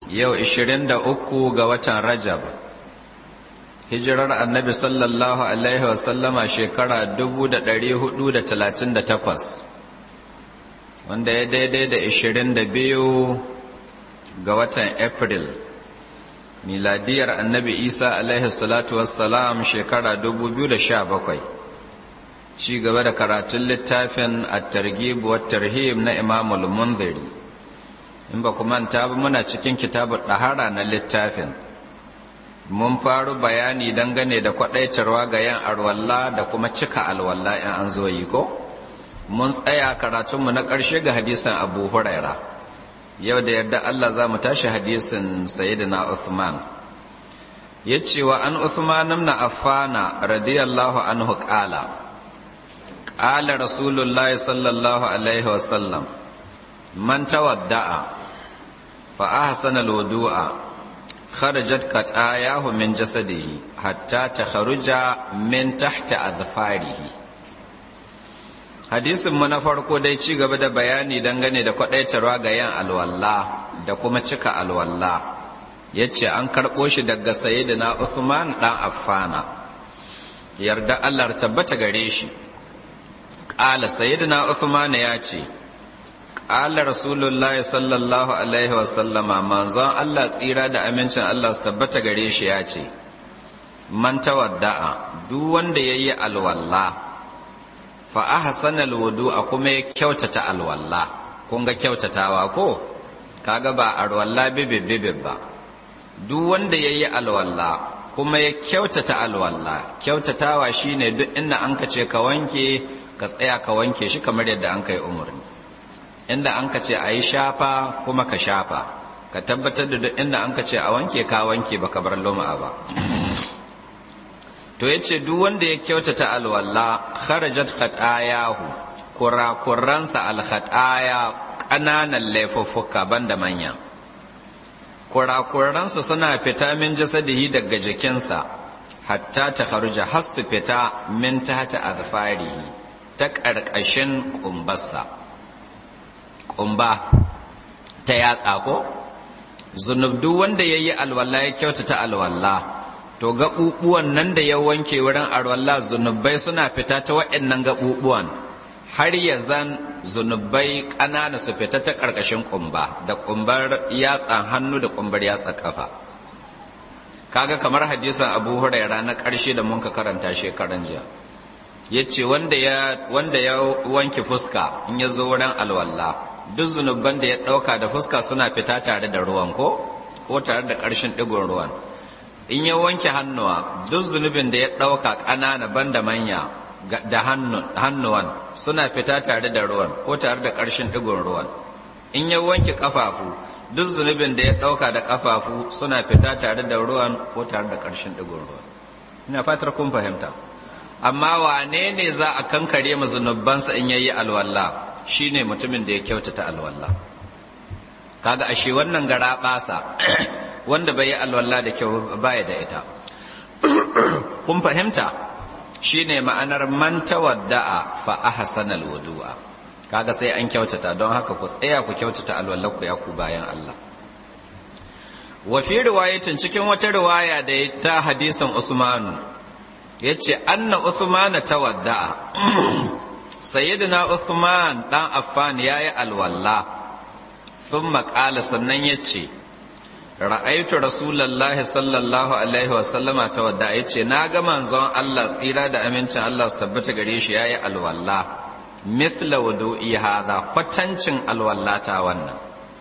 yau 23 ga watan rajab hijirar annabi sallallahu alaihi wasallama shekara 438 wanda ya daidai da 22 ga watan april miladiyar annabi isa alaihi salatu wassalam shekara 2017 ci gaba da karatun littafin at-targhib wa tarhib na imamul munziri in ba manta ba muna cikin kitabun ɗahara na littafin mun faru bayani dangane da kwaɗaitarwa ga yan arwalla da kuma cika alwalla in an zo yi ko mun tsaya karatunmu na ƙarshe ga hadisin abu huraira yau da yarda allah za mu tashi hadisin sayyidina uthman ya ce wa an uthman na affana radiyallahu anhu ƙala ƙala rasulullahi sallallahu alaihi wasallam man tawadda'a فأحسن الوضوء خرجت قطاياه من جسده حتى تخرج من تحت أظفاره hadisin mu na farko dai ci gaba da bayani dangane da kwadaitarwa ga yan alwalla da kuma cika alwalla yace an karɓo shi daga sayyidina Uthman dan Affana yarda Allah tabbata gare shi qala sayyidina Uthman ya ce Ƙala Rasulullahi sallallahu Alaihi wasallama manzon Allah tsira da amincin Allah su tabbata gare shi ya ce, Man tawadda'a duk wanda ya yi alwalla, fa ahsana alwudu a kuma ya kyautata alwalla, kun ga kyautatawa ko? Kaga ba alwalla bibib bibib ba. Duk wanda ya yi alwalla kuma ya kyautata alwalla, kyautatawa shine duk inda an ka ce ka wanke, ka tsaya ka wanke shi kamar yadda an kai umarni. inda an ka ce a yi shafa kuma ka shafa ka tabbatar da duk inda an ka ce a wanke ka wanke ba ka bar luma ba to ya ce duk wanda ya kyautata alwalla kharajat khatayahu kurakuransa alkhataya ƙananan laifuffuka banda manya kurakuransa suna fita min jasadihi daga jikinsa hatta ta kharuja har su fita min tahta azfarihi ta ƙarƙashin ƙumbarsa ƙumba ta yatsa ko zunubdu wanda ya yi alwala ya kyautata alwala to gaɓuɓuwan nan da ya wanke wurin alwala zunubai suna fita ta waɗannan gaɓuɓuwan har ya zan zunubai ƙanana su fita ta ƙarƙashin ƙumba da ƙumbar yatsan hannu da ƙumbar yatsan ƙafa kaga kamar hadisan abu huraira na ƙarshe da mun ka karanta shekaran jiya ya ce wanda ya wanke fuska in ya zo wurin alwala duk zunuban da ya ɗauka da fuska suna fita tare da ruwan ko ko tare da ƙarshen ɗigon ruwan in ya wanke hannuwa duk zunubin da ya ɗauka ƙanana banda manya da hannuwan suna fita tare da ruwan ko tare da ƙarshen ɗigon ruwan in ya wanke ƙafafu duk zunubin da ya ɗauka da ƙafafu suna fita tare da ruwan ko tare da ƙarshen ɗigon ruwan ina fatar kun fahimta amma wane ne za a kankare ma zunubansa in yayi alwala shine mutumin da ya kyautata alwala kaga ashe wannan gara basa wanda bai yi alwala da kyau baya da ita kun fahimta shine ma'anar man tawadda'a fa ahsana alwudu'a kaga sai an kyautata don haka ku tsaya ku kyautata alwala ku ya ku bayan Allah wa fi riwayatin cikin wata riwaya da ta hadisin Usmanu yace anna Uthman tawadda'a sayyidina Uthman dan Affan yayi alwalla thumma qala sannan yace ra'aytu rasulullahi sallallahu alaihi wa sallama tawadda yace na ga manzon Allah tsira da amincin Allah su tabbata gare shi yayi alwalla mithla wudu'i hadha kwatancin alwallata wannan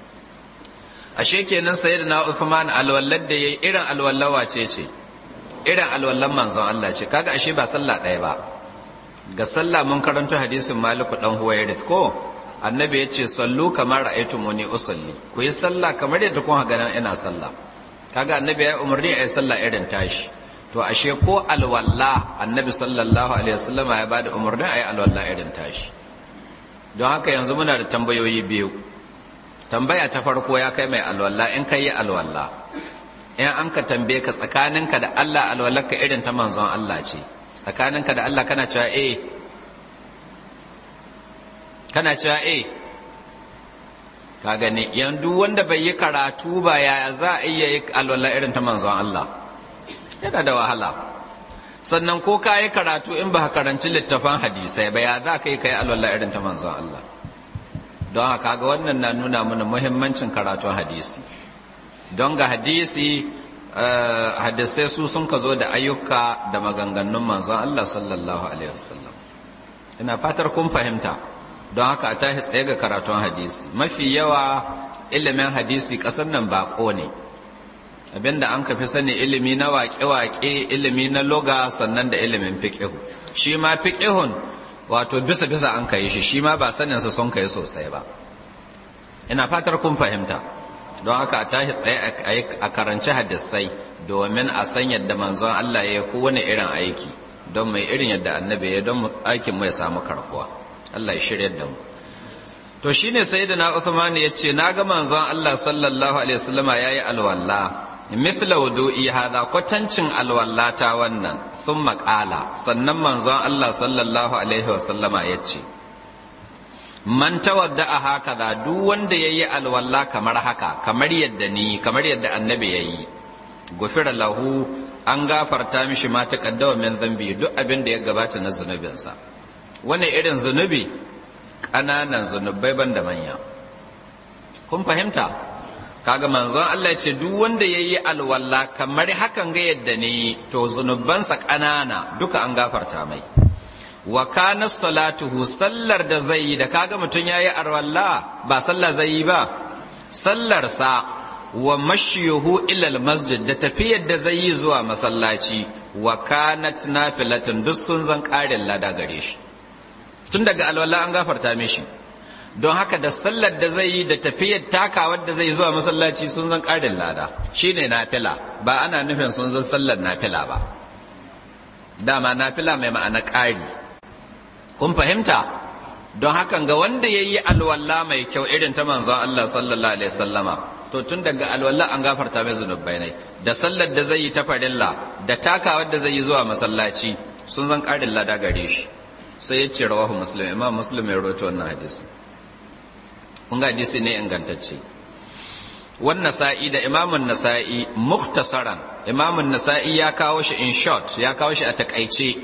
ashe kenan sayyidina Uthman alwallar da yayi irin alwallawa ce ce irin alwallan manzon Allah ce kaga ashe ba sallah ɗaya ba ga sallah mun karanto hadisin maliku dan huwairith ko annabi ya ce sallu kamar ra'aytumuni usalli ku yi sallah kamar yadda kun ga nan ina sallah kaga annabi ya umarni a yi sallah irin tashi to ashe ko alwalla annabi sallallahu alaihi wasallama ya bada umarni a yi alwalla irin tashi don haka yanzu muna da tambayoyi biyu tambaya ta farko ya kai mai alwalla in kai yi alwalla in an ka tambaye ka tsakaninka da Allah alwallarka irin ta manzon Allah ce tsakaninka da Allah kana cewa eh kana cewa eh ka gani yanzu wanda bai yi karatu ba ya za a iya yi alwala irin ta manzon Allah yana da wahala sannan ko ka yi karatu in ba karanci littafan hadisai ba ya za ka yi ka yi alwala irin ta manzon Allah don haka ga wannan na nuna mana muhimmancin karatun hadisi don ga hadisi hadisai su sun ka zo da ayyuka da maganganun manzon Allah sallallahu alaihi wasallam ina fatar kun fahimta don haka a tashi tsaye ga karatun hadisi mafi yawa ilimin hadisi ƙasar nan baƙo ne abinda an kafi sani ilimi na waƙe-waƙe ilimi na loga sannan da ilimin fiƙihu shi ma fiƙihun wato bisa-bisa an kai shi shi ma ba saninsa sun kai sosai ba ina fatar kun fahimta don haka a tashi tsaye a karanci hadisai domin a san yadda manzon Allah ya yi kowane irin aiki don mai irin yadda annabi ya don aikin mai samu karkuwa Allah ya shirya da mu to shine sayyidina Uthman ya ce na ga manzon Allah sallallahu alaihi wasallama yayi alwala mithla wudu'i hadha kwatancin alwala ta wannan thumma qala sannan manzon Allah sallallahu alaihi wasallama ya ce man tawadda'a hakaza duk wanda yayi alwala kamar haka kamar yadda ni kamar yadda annabi yayi gufira lahu an gafarta mishi ma ta kaddawa min zambi duk abin da ya gabata na zunubinsa wani irin zunubi ƙananan zunubai ban da manya kun fahimta kaga manzon Allah ce duk wanda ya yi alwala kamar hakan ga yadda ne to zunubansa ƙanana duka an gafarta mai wa kana salatuhu sallar da zai yi da kaga mutum ya yi alwala ba sallah zai yi ba sallarsa wa mashiyuhu ilal masjid da tafiyar da zai yi zuwa masallaci wa kanat nafilatin duk sun zan ƙarin lada gare shi tun daga alwala an gafarta mishi don haka da sallar da zai yi da tafiyar takawar da zai zuwa masallaci sun zan ƙarin lada shine nafila ba ana nufin sun zan sallar nafila ba dama nafila mai ma'ana ƙari kun fahimta don hakan ga wanda ya yi alwala mai kyau irin ta manzon Allah sallallahu alaihi sallama to tun daga alwala an gafarta mai zunubai ne da sallar da zai yi ta farilla da takawar da zai yi zuwa masallaci sun zan ƙarin lada gare shi sai ya ce rawahu muslim imam muslim ya rawaito wannan hadisi kun ga hadisi ne ingantacce wannan nasa'i da imamun nasa'i mukhtasaran imamun nasa'i ya kawo shi in short ya kawo shi a takaice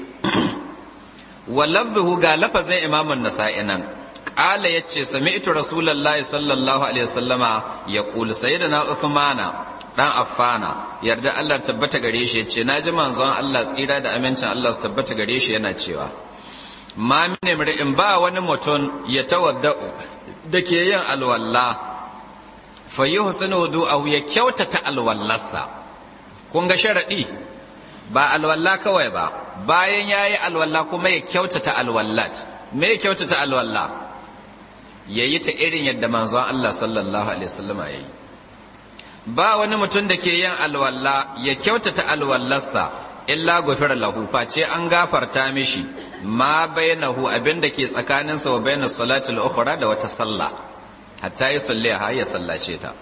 wa lafzuhu ga lafazin imamun nasa'i nan qala yace sami'tu rasulullahi sallallahu alaihi wasallama yaqul sayyidina uthmana dan affana yarda Allah tabbata gare shi yace naji manzon Allah tsira da amincin Allah su tabbata gare shi yana cewa ma mine in ba wani mutum ya tawadda'u da ke yin alwalla fa yi husnu wudu'ahu ya kyautata alwallarsa kun ga sharadi ba alwalla kawai ba bayan yayi alwalla kuma ya kyautata alwallat me ya kyautata alwalla yayi ta irin yadda manzon Allah sallallahu alaihi wasallam yayi ba wani mutum da ke yin alwalla ya kyautata alwallarsa illa gufira lahu face an gafarta mishi ma bainahu abinda ke tsakaninsa wa bainas salatul ukhra da wata sallah hatta ya salli ha ya sallace ta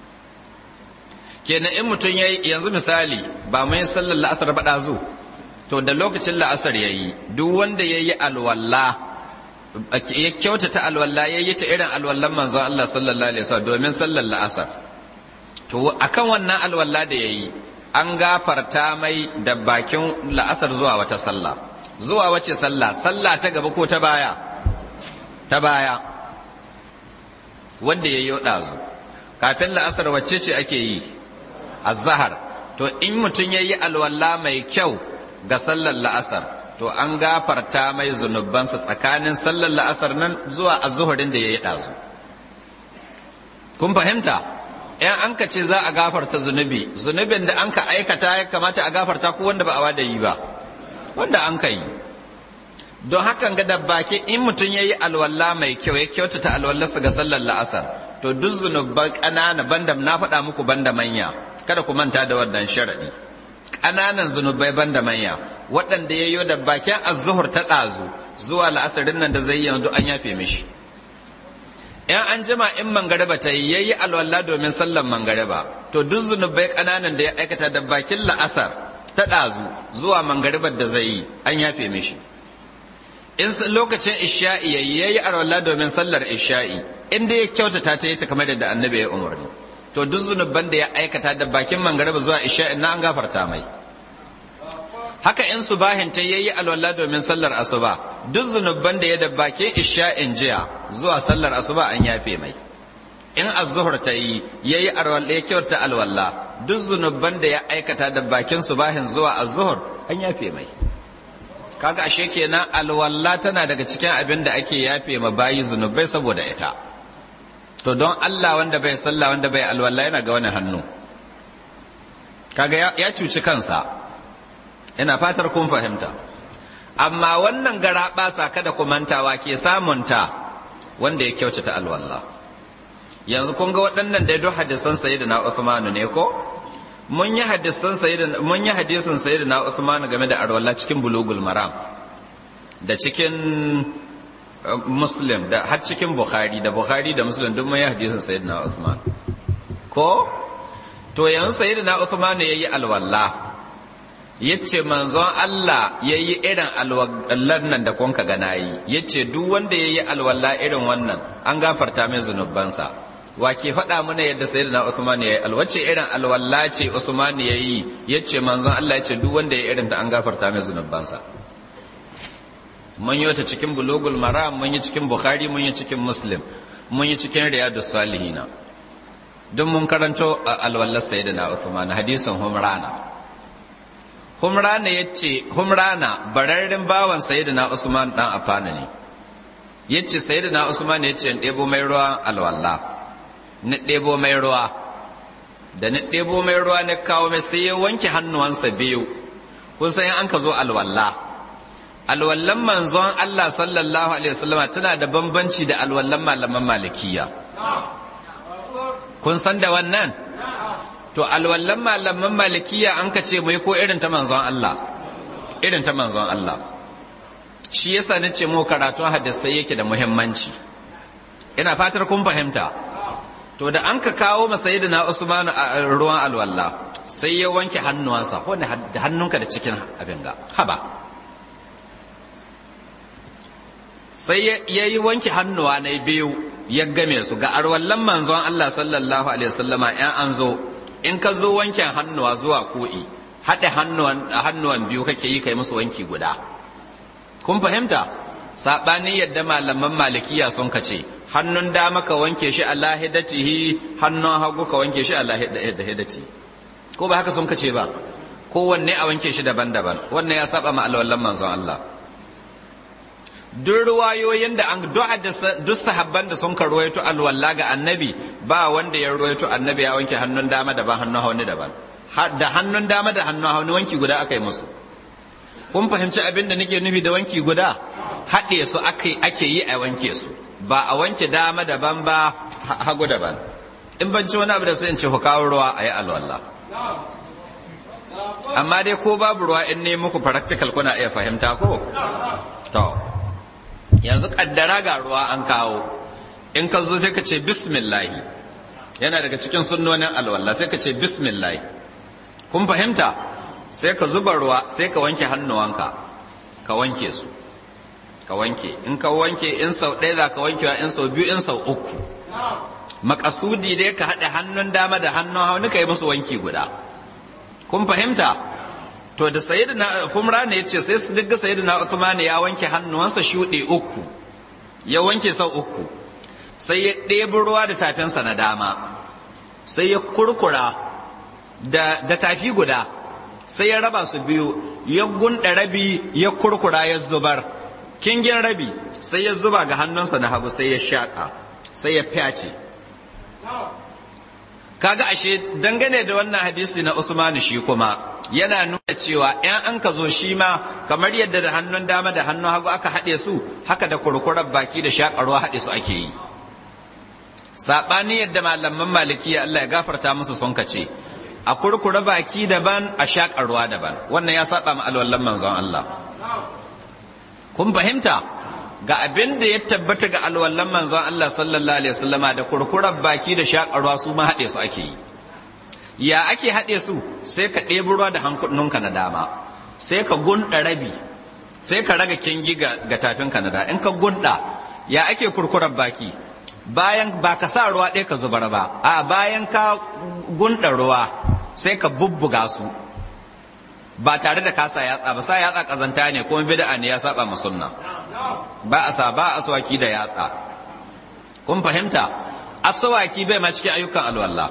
kenan in mutum yayi yanzu misali ba mun yi sallar la'asar ba dazu to da lokacin la'asar yayi duk wanda yayi alwalla ya kyautata alwalla yayi ta irin alwallan manzon Allah sallallahu alaihi wasallam domin sallar la'asar to akan wannan alwalla da yayi an gafarta mai da bakin la'asar zuwa wata sallah zuwa wace sallah sallah ta gaba ko ta baya ta baya wanda ya yi ɗazu kafin la'asar wacce ce ake yi azahar to in mutum ya yi alwala mai kyau ga sallar la'asar to an gafarta mai zunubansa tsakanin sallar la'asar nan zuwa azuhurin da ya yi ɗazu kun fahimta yan an ka ce za a gafarta zunubi zunubin da an ka aikata ya kamata a gafarta ko wanda ba a wada yi ba wanda an ka yi don hakan ga da baki in mutum ya yi alwala mai kyau ya kyautata alwallarsa ga sallar la'asar to duk zunuban ƙanana banda na faɗa muku banda manya kada ku manta da wannan sharaɗi ƙananan zunubai banda manya waɗanda ya yi da bakin azuhur ta ɗazu zuwa la'asarin nan da zai yi yanzu an yafe mishi in an jima in mangariba ta yi yayi alwala domin sallan mangariba to duk zunubai ƙananan da ya aikata da bakin la'asar ta ɗazu zuwa mangaribar da zai yi an yafe mishi in lokacin isha'i yayi yayi alwala domin sallar isha'i inda ya kyautata ta yi ta kamar da annabi ya umarni to duk zunuban da ya aikata da bakin mangariba zuwa isha na an gafarta mai haka in subahin ta yayi alwala domin sallar asuba duk zunuban da ya da bakin isha in jiya zuwa sallar asuba an yafe mai in az-zuhr ta yi yayi alwala ya kyauta alwala duk zunuban da ya aikata da bakin subahin zuwa az-zuhr an yafe mai kaga ashe kenan alwala tana daga cikin abin da ake yafe ma bayi zunubai saboda ita to don Allah wanda bai sallah wanda bai alwala yana ga wani hannu kaga ya cuci kansa ina fatar kun fahimta amma wannan gara basa kada ku mantawa ke samunta wanda ya kyautata alwala yanzu kun ga waɗannan da duk hadisan sayyidina Uthman ne ko mun yi hadisan sayyidina mun yi hadisin sayyidina Uthman game da alwala cikin bulugul maram da cikin muslim da har cikin bukhari da bukhari da muslim duk mun yi hadisin sayyidina Uthman ko to yanzu sayyidina Uthman yayi alwala yace manzon Allah yayi irin alwallan nan da kun ka ga nayi yace duk wanda yayi alwala irin wannan an gafarta mai zunubansa wa ke faɗa mana yadda sayyidina Uthman yayi alwace irin alwala ce Usman yayi yace manzon Allah yace duk wanda yayi irin ta an gafarta mai zunubansa mun yi wata cikin bulugul maram mun yi cikin bukhari mun yi cikin muslim mun yi cikin riyadus salihina duk mun karanto alwallar sayyidina Uthman hadisin humrana humrana yace humrana bararren bawan sayyidina Usman dan afana ne yace sayyidina Usman yace in ɗebo mai ruwa alwalla ni ɗebo mai ruwa da ni ɗebo mai ruwa ne kawo mai sai ya wanke hannuwansa biyu kun san an ka zo alwalla alwallan manzon Allah sallallahu alaihi wasallam tana da bambanci da alwallan malaman malikiya kun san da wannan to alwallan malaman malikiya an ka ce mai ko irin ta manzon Allah irin ta manzon Allah shi yasa na ce mu karatun hadisai yake da muhimmanci ina fatar kun fahimta to da an ka kawo masa na Usman ruwan alwalla sai ya wanke hannuwansa ko da hannunka da cikin abin ga haba sai ya yi wanke hannuwa na biyu ya game su ga arwallan manzon Allah sallallahu alaihi wasallama yan an zo in ka zo wanken hannuwa zuwa ko'i haɗe hannuwan biyu kake yi kai musu wanki guda kun fahimta saɓani yadda malaman malikiya sun ka ce hannun dama ka wanke shi a lahidatihi hannun hagu ka wanke shi a lahidati ko ba haka sun ka ce ba kowanne a wanke shi daban-daban wannan ya saba ma alwallan manzon Allah duk ruwayoyin da an duk sahabban da sun ka ruwaito alwalla ga annabi ba wanda ya ruwaito annabi ya wanke hannun dama daban hannun hauni daban da hannun dama da hannun hauni wanki guda aka yi musu kun fahimci abin da nake nufi da wanki guda haɗe su ake yi a wanke su ba a wanke dama daban ba hagu daban in ban ci wani abu da su in ce ku kawo ruwa a yi alwallah amma dai ko babu ruwa in ne muku practical kuna iya fahimta ko to yanzu kaddara ga ruwa an kawo in ka zo sai ka ce bismillahi yana daga cikin sunnonin alwala sai ka ce bismillahi kun fahimta sai ka zuba ruwa sai ka wanke hannuwanka ka wanke su ka wanke in ka wanke in sau ɗaya za ka wankewa in sau biyu in sau uku makasudi dai ka haɗe hannun dama da hannun hauni ka yi musu wanki guda kun fahimta to da sayyidina humra ne yace sai su digga sayyidina Uthman ya wanke hannuwansa shuɗe uku ya wanke sau uku sai ya ɗebi ruwa da tafinsa na dama sai ya kurkura da, da tafi guda sai ya raba su biyu ya gunda rabi ya kurkura ya zubar kingin rabi sai ya zuba ga hannunsa na hagu sai ya shaƙa sai ya fyace kaga ashe dangane da wannan hadisi na Usmanu shi kuma yana nuna cewa ‘yan an ka zo shi ma kamar yadda da hannun dama da hannun hagu aka haɗe su haka da kurkurar baki da shaƙarwa haɗe su ake yi saɓani yadda malaman maliki Allah ya gafarta musu sun kace a kurkura baki daban a shaƙarwa daban wannan ya saɓa ma alwallan manzon Allah kun fahimta ga abin da ya tabbata ga alwallan manzon Allah sallallahu alaihi wasallama da kurkurar baki da shaƙarwa su ma haɗe su ake yi ya ake haɗe su sai ka ɗebi ruwa da hankununka na dama sai ka gunda rabi sai ka raga kingi ga, ga tafinka na dama in ka gunda ya ake kurkurar baki bayan ba ka sa ruwa ɗaya ka zubar ba a bayan ka gunda ruwa sai ka bubbuga su ba tare da kasa yatsa ba sa yatsa kazanta ne kuma bid'a ne ya saba ma sunna ba a sa ba aswaki da yatsa kun fahimta aswaki bai ma cikin ayyukan alwala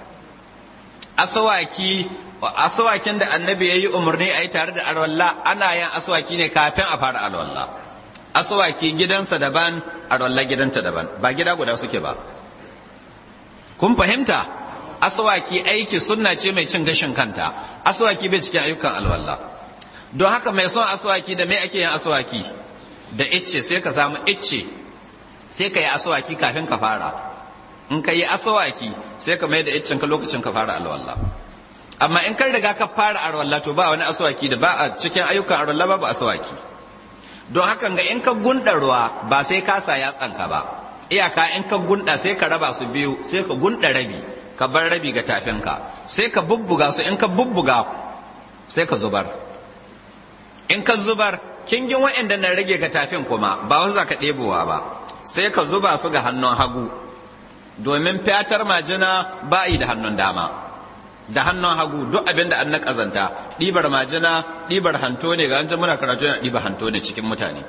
aswaki aswakin da annabi yayi umarni a yi tare da alwala ana yin aswaki ne kafin a fara alwala aswaki gidansa daban alwala gidanta daban ba gida guda suke ba kun fahimta aswaki aiki sunna ce mai cin gashin kanta aswaki bai cikin ayyukan alwala don haka mai son aswaki da mai ake yin aswaki da icce sai ka samu icce sai ka yi aswaki kafin ka fara in ka yi aswaki sai ka mai da iccen ka lokacin ka fara alwala amma in kan riga ka fara alwala to ba wani aswaki da ba a cikin ayyukan alwala babu aswaki don hakan ga in ka gunda ruwa ba sai ka sa yatsanka ba iyaka in ka gunda sai ka raba su biyu sai ka gunda rabi ka bar rabi ga tafinka sai ka bubbuga su in ka bubbuga sai ka zubar in ka zubar kingin wa'anda na rage ga tafin kuma ba wasu za ka ɗebowa ba sai ka zuba su ga hannun hagu domin fatar majina ba yi da hannun dama da hannun hagu duk abin da an na ƙazanta ɗibar majina ɗibar hanto ne ga wancan muna karatu yana ɗibar hanto ne cikin mutane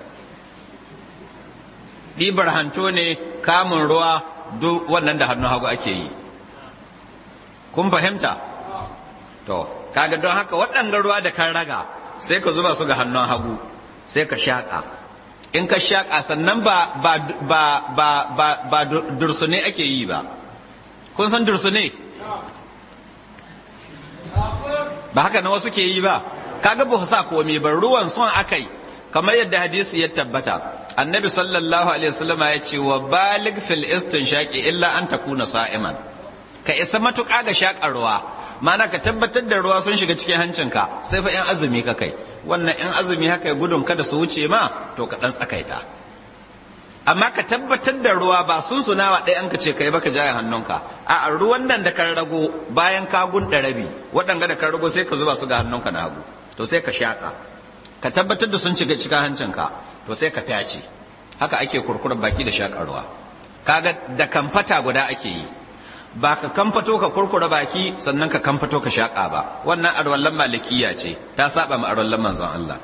ɗibar hanto ne kamun ruwa duk wannan da hannun hagu ake yi kun fahimta to kaga don haka waɗanda ruwa da kan raga sai ka zuba su ga hannun hagu sai ka shaƙa in ka shaƙa sannan ba ba ba ba ba ba dursune ake yi ba kun san dursune ba haka na wasu ke yi ba kaga ba sa komai ba ruwan son akai kamar yadda hadisi ya tabbata annabi sallallahu alaihi wasallam ya ce wa balig fil istinshaqi illa an takuna sa'iman ka isa matuƙa ga shaƙar ruwa mana ka tabbatar da ruwa sun shiga cikin hancinka sai fa yan azumi ka kai wannan yan azumi haka ya gudun kada su wuce ma to ka dan tsakaita amma ka tabbatar da ruwa ba sun sunawa ɗaya an ka ce kai baka jaya hannunka a ruwan nan da kan rago bayan ka gunda rabi waɗanga da kan rago sai ka zuba su ga hannunka na hagu to sai ka shaƙa ka tabbatar da sun shiga cikin hancinka to sai ka fyace haka ake kurkurar baki da shaƙar ruwa kaga da kamfata guda ake yi ba ka kamfato ka kurkura baki sannan ka kamfato ka shaƙa ba wannan arwallan malikiya ce ta saba ma arwallan manzon Allah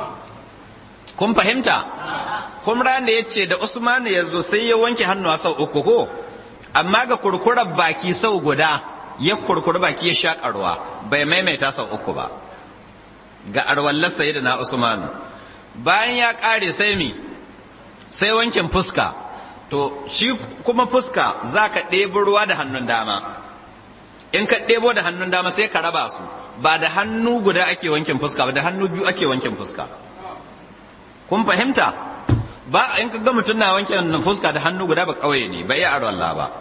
kun fahimta kumra ne ya ce da usmanu ya zo sai ya wanke hannuwa sau uku ko amma ga kurkurar baki sau guda ya kurkura baki ya shaƙa ruwa bai maimaita sau uku ba ga arwallar sayi da na usmanu bayan ya ƙare sai mi sai wankin fuska to shi kuma fuska za ka ɗebo ruwa da hannun dama in ka ɗebo da hannun dama sai ka raba su ba da hannu guda ake wankin fuska ba da hannu biyu ake wankin fuska kun fahimta ba in ka ga mutum na wankin fuska da hannu guda ba kawai ne ba iya arwalla ba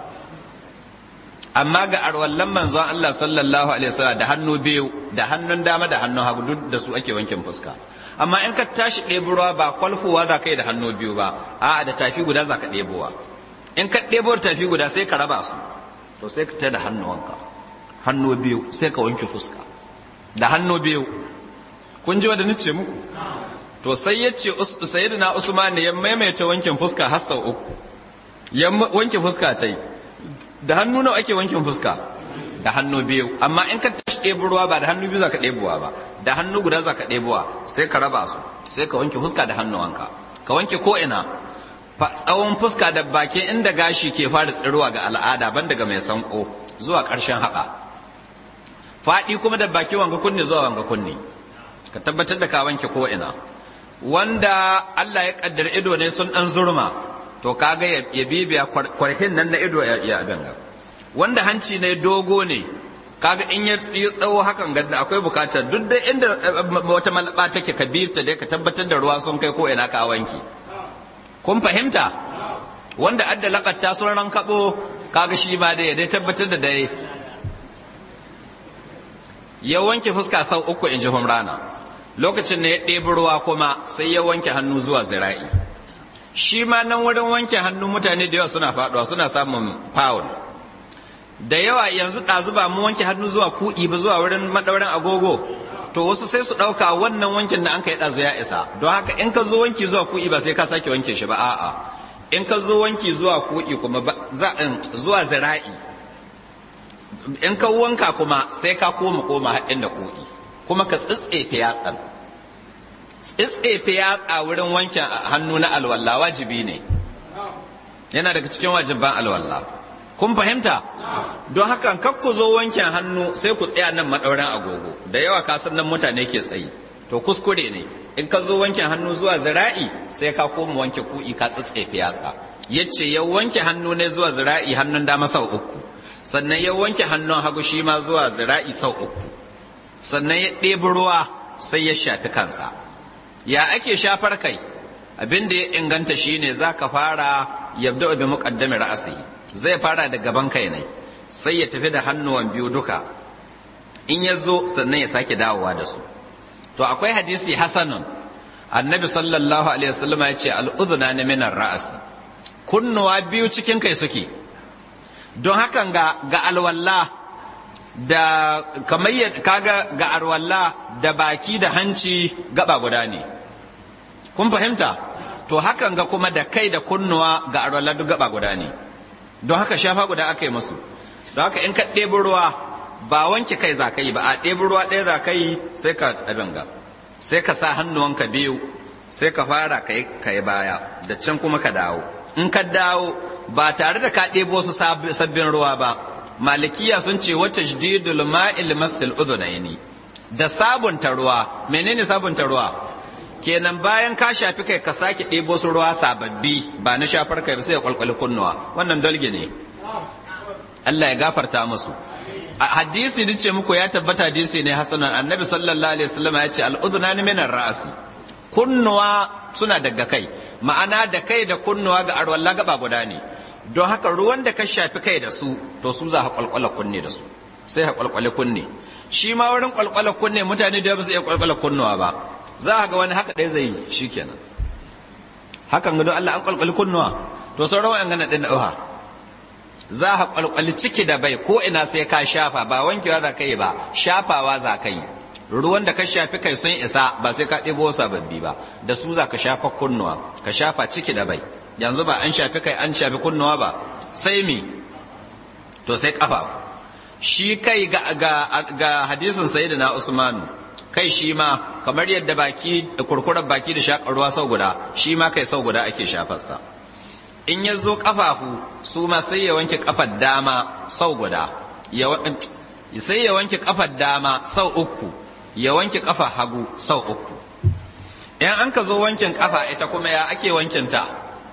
amma ga arwallan manzon Allah sallallahu alaihi wasallam da hannu biyu da hannun dama da hannun hagu duk da su ake wankin fuska amma in ka tashi ɗebowa ba kwalfowa za ka yi da hannu biyu ba a'a da tafi guda za ka ɗebowa in ka ɗebo da tafi guda sai ka raba su to sai ka ta da hannuwanka hannu biyu sai ka wanke fuska da hannu biyu kun ji wanda nace muku to sai ya ce sayyidina usman ya maimaita wankin fuska har sau uku ya wanke fuska ta yi da hannu nawa ake wankin fuska da hannu biyu amma in ka tashi ɗebo ruwa ba da hannu biyu za ka ɗebowa ba da hannu guda za ka ɗebowa sai ka raba su sai ka wanke fuska da hannuwanka ka wanke ko ina tsawon fuska da baki inda gashi ke fara tsirowa ga al'ada ban daga mai sanko zuwa ƙarshen haɓa faɗi kuma da baki wanga kunne zuwa wanga kunne ka tabbatar da ka wanke ko ina wanda Allah ya kaddar ido ne sun ɗan zurma to kaga ya bibiya kwarhin nan na ido ya abin wanda hanci ne dogo ne kaga in ya yi tsawo hakan gadda akwai bukatar duk da inda wata malaba take ka bi ta dai ka tabbatar da ruwa sun kai ko ina ka wanki kun fahimta wanda adda lakatta sun ran kabo kaga shi ma dai dai tabbatar da dai ya wanke fuska sau uku in ji humrana lokacin da ya ɗebi ruwa kuma sai ya wanke hannu zuwa zira'i shi ma nan wurin wanke hannu mutane da yawa suna faɗuwa suna samun foul da yawa yanzu ɗazu ba mu wanke hannu zuwa kuɗi ba zuwa wurin maɗaurin agogo to wasu sai su ɗauka wannan wankin da an kai ɗazu ya isa don haka in ka zo wanki zuwa kuɗi ba sai ka sake wanke shi ba a'a in ka zo wanki zuwa ko'i kuma zuwa zira'i in ka wanka kuma sai ka koma koma haɗin da ko'i kuma ka tsitsefe yatsan tsitsefe yatsa wurin wankin hannu na alwala wajibi ne yana daga cikin wajibban alwala kun fahimta don haka kar ku zo wankin hannu sai ku tsaya nan maɗaurin agogo da yawa ka san nan mutane ke tsayi to kuskure ne in ka zo wankin hannu zuwa zira'i sai ka koma wanke ku'i ka tsitsefe yatsa yace ya wanke hannu ne zuwa zira'i hannun dama sau uku sannan ya wanke hannun hagu shi ma zuwa zira'i sau uku sannan ya ɗebi ruwa sai ya shafi kansa ya ake shafar kai abin da ya inganta shine za ka fara yabda bi muqaddami ra'asi zai fara da gaban kai ne sai ya tafi da hannuwan biyu duka in ya zo sannan ya sake dawowa da su to akwai hadisi hasanun annabi sallallahu alaihi wasallam ya ce al'udhuna ne minar ra'asi kunnuwa biyu cikin kai suke don hakan ga ga alwalla da kamar kaga ga alwalla da baki da hanci gaba guda ne kun fahimta to hakan ga kuma da kai da kunnuwa ga alwalla duk gaba guda ne don haka shafa guda aka yi musu don haka in ka ɗebi ruwa ba wanke kai za ka yi ba a ɗebi ruwa ɗaya za ka yi sai ka abin ga sai ka sa hannuwanka biyu sai ka fara ka yi baya da can kuma ka dawo in ka dawo ba tare da ka ɗebo su sabbin ruwa ba malikiya sun ce wata jididul ma'il masil udhunaini da sabunta ruwa menene sabunta ruwa kenan bayan ka shafi kai ka sake ɗebo su ruwa sababbi ba na shafar kai sai ya kwalkwali kunnuwa wannan dalge ne Allah ya gafarta musu a hadisi ni ce muku ya tabbata hadisi ne hasanan annabi sallallahu alaihi wasallam ya ce al-udhunani min ar-ra'si kunnuwa suna daga kai ma'ana da kai da kunnuwa ga arwalla gaba guda ne don haka ruwan da ka shafi kai da su to su za ka kwalkwala kunne da su sai ka kwalkwale kunne shi ma wurin kwalkwala kunne mutane da ba su iya kwalkwala kunnuwa ba za ga wani haka ɗaya zai yi shikenan hakan ga don Allah an kwalkwali kunnuwa to sauran wa'an gana ɗin ɗauha za ka kwalkwali ciki da bai ko ina sai ka shafa ba wankewa za ka yi ba shafawa za ka yi ruwan da ka shafi kai sun isa ba sai ka ɗebo sababbi ba da su za ka shafa kunnuwa ka shafa ciki da bai yanzu ba an shafi kai an shafi kunnuwa ba sai mi to sai kafa shi kai ga, ga, ga hadisin sayyidina usmanu kai shi ma kamar yadda baki da kurkurar baki da shakar ruwa sau guda shi ma kai sau guda ake shafarsa in ya zo kafafu su ma sai ya wanke kafar dama sau guda sai ya wanke kafar dama sau uku ya wanke kafa hagu sau uku in an ka zo wankin kafa ita kuma ya ake wankinta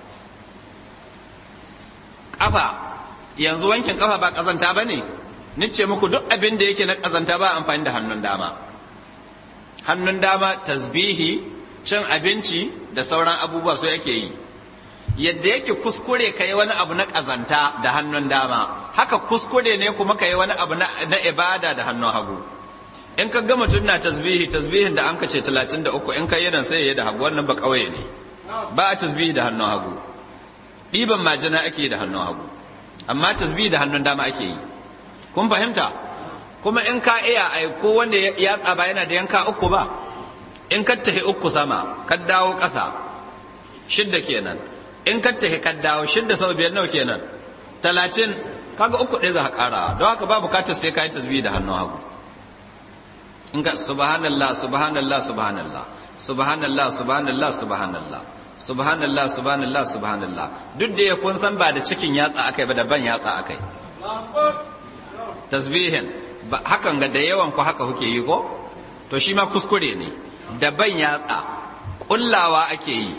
kafa yanzu wankin kafa ba kazanta ba ne nice muku duk abin da yake na kazanta ba amfani da hannun dama hannun dama tasbihi cin abinci da sauran abubuwa su yake yi yadda yake kuskure ka yi wani abu na kazanta da hannun dama haka kuskure ne kuma ka yi wani abu na ibada da hannun hagu in ka ga mutum na tasbihi tasbihin da an ka ce 33 in ka yi nan sai ya da hagu wannan ba kawai ne ba a tasbihi da hannun hagu ɗiban majina ake yi da hannun hagu amma tasbihi da hannun dama ake yi kun fahimta kuma in ka iya ai ko wanda ya tsaba yana da yanka uku ba in ka tahi uku sama ka dawo ƙasa shidda kenan in ka tahi ka dawo shidda sau biyar nawa kenan talatin kaga uku ɗaya za ka ƙara don haka ba bukatar sai ka yi tasbihi da hannun hagu in ka subhanallah subhanallah subhanallah subhanallah subhanallah subhanallah subhanallah subhanallah subhanallah duk da ya kun san ba da cikin yatsa akai ba da ban yatsa akai tasbihin hakan ga da yawan ku haka kuke yi ko to shi ma kuskure ne da ban yatsa kullawa ake yi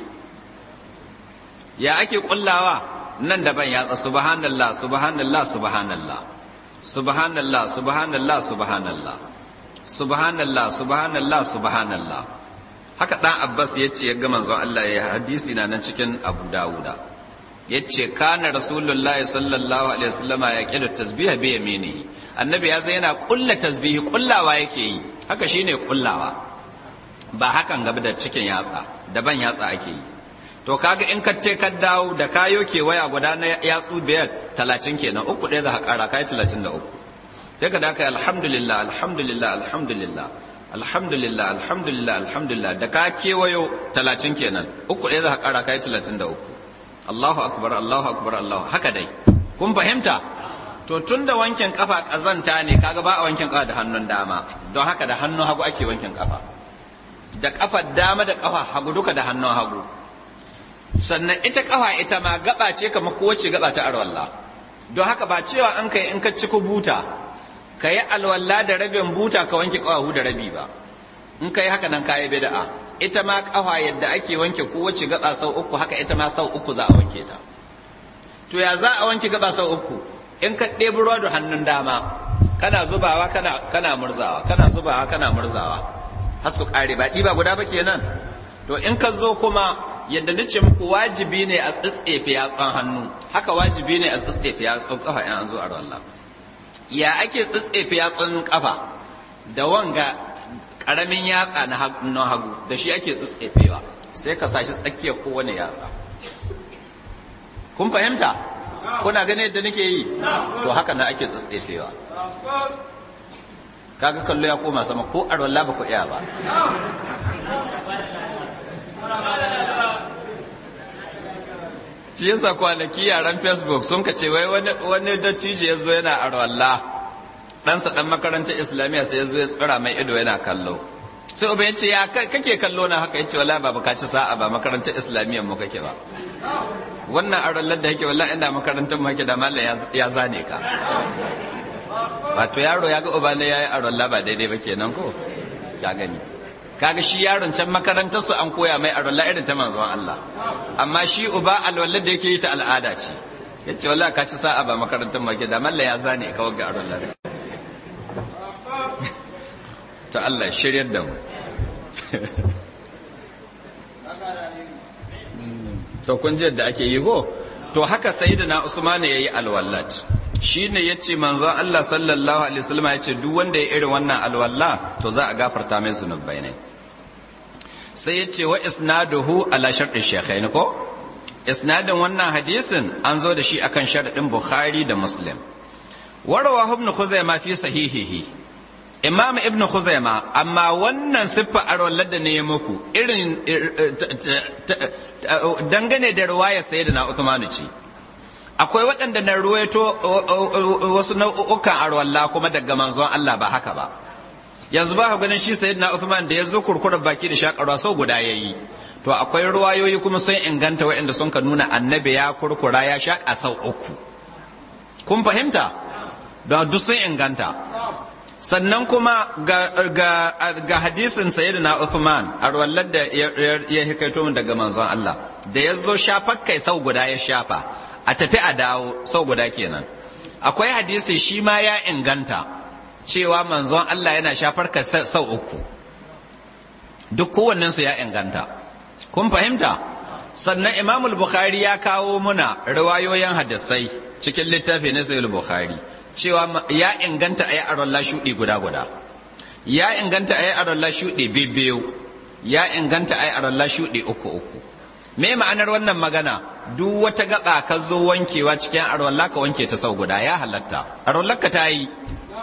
ya ake kullawa nan da ban yatsa subhanallah subhanallah subhanallah subhanallah subhanallah subhanallah subhanallah subhanallah subhanallah haka dan abbas ya ce ya ga manzon Allah ya hadisi na nan cikin abu dawuda ya ce kana rasulullah sallallahu alaihi wasallama ya kida tasbiha bi yaminihi annabi ya zai yana kulla tasbihi kullawa yake yi haka shine kullawa ba hakan gaba da cikin yatsa daban yatsa ake yi to kaga in ka te ka dawo da kayo ke waya guda na yatsu biyar talatin kenan uku ɗaya za ka ƙara kai talatin da uku sai ka da alhamdulillah alhamdulillah alhamdulillah alhamdulillah alhamdulillah alhamdulillah da ka kewayo talatin kenan uku ɗaya za ka ƙara kai talatin da uku Allahu akbar Allahu akbar Allahu haka dai kun fahimta to tun da wankin kafa kazanta ne kaga ba a wankin kafa da hannun dama don haka da hannun hagu ake wankin kafa da kafar dama da kafa hagu duka da hannun hagu sannan ita kafa ita ma gaba ce kamar kowace gaba ta arwalla don haka ba cewa an kai in ka ci buta ka yi alwalla da rabin buta ka wanke kawahu da rabi ba in ka yi haka nan ka yi bida'a ita ma kafa yadda ake wanke kowace gaba sau uku haka ita ma sau uku za a wanke ta to ya za a wanke gaba sau uku in ka ɗebi ruwa da hannun dama kana zubawa kana kana murzawa kana zubawa kana murzawa har su ƙare ba ɗiba guda ba kenan to in ka zo kuma yadda nace muku wajibi ne a tsitsefe yatsun hannu haka wajibi ne a tsitsefe yatsun kafa in an zo a wallah ya ake tsitsefe yatsun kafa da wanga karamin yatsa na hannun hagu da shi ake tsitsefewa sai ka sashi tsakiyar kowane yatsa kun fahimta kuna gane yadda nake yi to haka na ake tsitsefewa kaga kallo ya koma sama ko a ba ku iya ba shi yasa kwanaki yaran facebook sun ka ce wai wani dattijo ya zo yana arwalla ɗansa ɗan makarantar islamiyya sai ya zo ya tsira mai ido yana kallo sai uba ya ce ya kake kallo na haka ya ce wala ba ka ci sa'a ba makarantar islamiyyar mu kake ba wannan arwallar da yake wala ina makarantar mu kake da mallam ya zane ka wato yaro ya ga uba ne yayi arwalla ba daidai ba kenan ko ya gani kaga shi yaron can makarantar su an koya mai arwalla irin ta manzon Allah amma shi uba alwallar da yake yi ta al'ada ce yace wallahi ka ci sa'a ba makarantar make da malla ya zane ka wagga arwalla to Allah shiryar da mu to kun ji yadda ake yi go to haka sayyidina Usman yayi alwallat shine yace manzon Allah sallallahu alaihi wasallam yace duk wanda ya irin wannan alwalla to za a gafarta mai zunubai ne sai ya ce wa isnaduhu ala sharɗin shekhaini ko isnadin wannan hadisin an zo da shi akan sharɗin bukhari da muslim warawa ibn khuzaima fi sahihihi imam ibn khuzaima amma wannan siffa arwallar da ne muku irin dangane da riwayar sayyidina Uthman ce akwai waɗanda na ruwaito wasu nau'ukan arwalla kuma daga manzon Allah ba haka ba yanzu ba ganin shi sayyidina Uthman da ya zo kurkura baki da shakarwa sau guda yayi to akwai ruwayoyi kuma sun inganta waɗanda sun ka nuna annabi ya kurkura ya shaka sau uku kun fahimta don duk sun inganta sannan kuma ga, ga, ga hadisin sayyidina Uthman arwallar da ya hikaito min daga manzon Allah da ya zo shafar kai sau guda ya shafa a tafi a dawo sau guda kenan akwai hadisi shi ma ya inganta cewa manzon Allah yana shafar ka sau uku duk kowannensu ya inganta kun fahimta sannan imam bukhari ya kawo muna riwayoyin hadisai cikin littafi na sahih bukhari cewa ya inganta ayi arolla shudi guda guda ya inganta ayi arolla shudi biyu ya inganta ayi arolla shudi uku uku me ma'anar wannan magana duk wata gaba ka zo wankewa cikin arwalla ka wanke ta sau guda ya halatta arwallar ka ta yi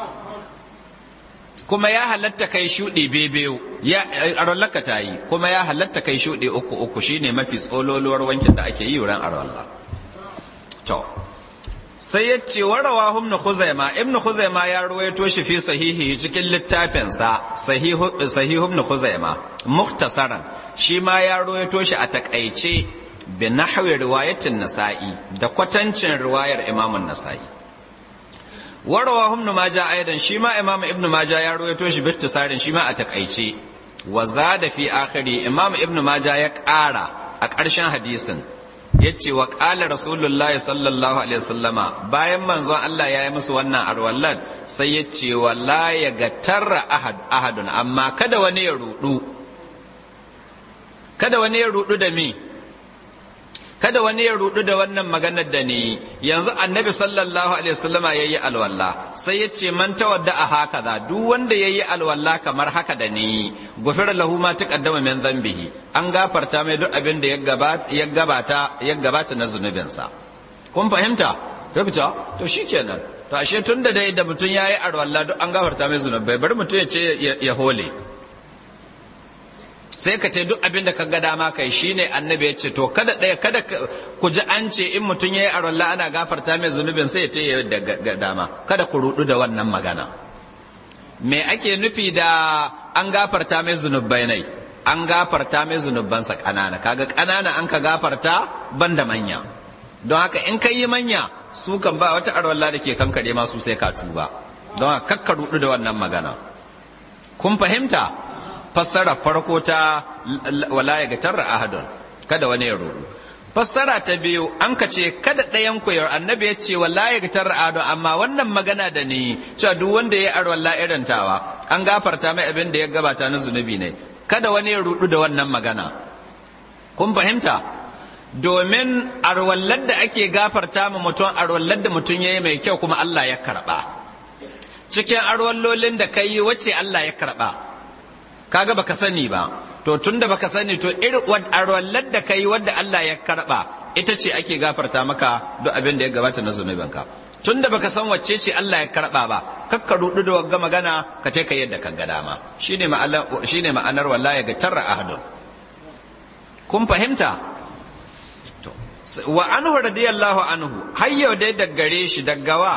kuma ya halatta kai shuɗi bebeyo ya arwallaka ta yi kuma ya halatta kai shuɗi uku uku shine mafi tsololuwar wankin da ake yi wurin arwalla to sai ya ce warawa ibn khuzaima ibn khuzaima ya ruwaito shi fi sahihi cikin littafinsa sahihu sahihu ibn khuzaima mukhtasaran shi ma ya ruwaito shi a takaice bi nahwi riwayatin nasa'i da kwatancin riwayar imamun nasa'i warawa ibn majah aidan shi ma imam ibn majah ya rawaito shi bi tisarin shi ma a takaice wa zada fi akhiri imam ibn majah ya ƙara a ƙarshen hadisin yace wa qala rasulullahi sallallahu alaihi wasallama bayan manzon Allah ya yi musu wannan arwallan sai yace wala ya gatarra ahad ahadun amma kada wani ya rudu kada wani ya rudu da mi kada wani ya rudu da wannan maganar da ni yanzu annabi sallallahu alaihi wasallama yayi alwalla sai ya ce man tawadda a haka da duk wanda yayi alwalla kamar haka da ni gufira lahu ma taqaddama min dhanbihi an gafarta mai duk abin da ya gabata ya gabata ya gabata na zunubinsa kun fahimta rubuta to shikenan to ashe tunda dai da mutum yayi alwalla duk an gafarta mai zunubai bari mutum ya ce ya hole sai ka ce duk abin da ka ga dama kai shine annabi ya ce to kada ɗaya kada ku ji an ce in mutum ya yi arolla ana gafarta mai zunubin sai ya ce da ga dama kada ku rudu da wannan magana me ake nufi da an gafarta mai zunubai nai an gafarta mai zunubansa ƙanana kaga ƙanana an ka gafarta ban da manya don haka in ka yi manya su kan ba wata arwalla da ke kankare masu sai ka tuba don haka kakka rudu da wannan magana kun fahimta fassara farko ta wala ya gatarra ahadun kada wani ya rudu fassara ta biyu an ka ce kada ɗayan ku yau annabi ya ce wala ya gatarra ahadun amma wannan magana da ni cewa duk wanda ya arwalla irin tawa an gafarta mai abin da ya gabata na zunubi ne kada wani ya rudu da wannan magana kun fahimta domin arwallar da ake gafarta ma mutum arwallar da mutum ya yi mai kyau kuma Allah ya karɓa cikin arwallolin da ka yi wacce Allah ya karɓa kaga baka sani ba to tunda baka sani to irin arwallar da ka yi wadda Allah ya karɓa ita ce ake gafarta maka duk abin da ya gabata na zunubinka tunda baka san wacce ce Allah ya karɓa ba kakka rudu da wagga magana ka ce ka yadda ka ga dama shine ma'anar shine ma'anar wallahi ga tarra ahadun kun fahimta wa anhu radiyallahu anhu har yau dai daggare shi daggawa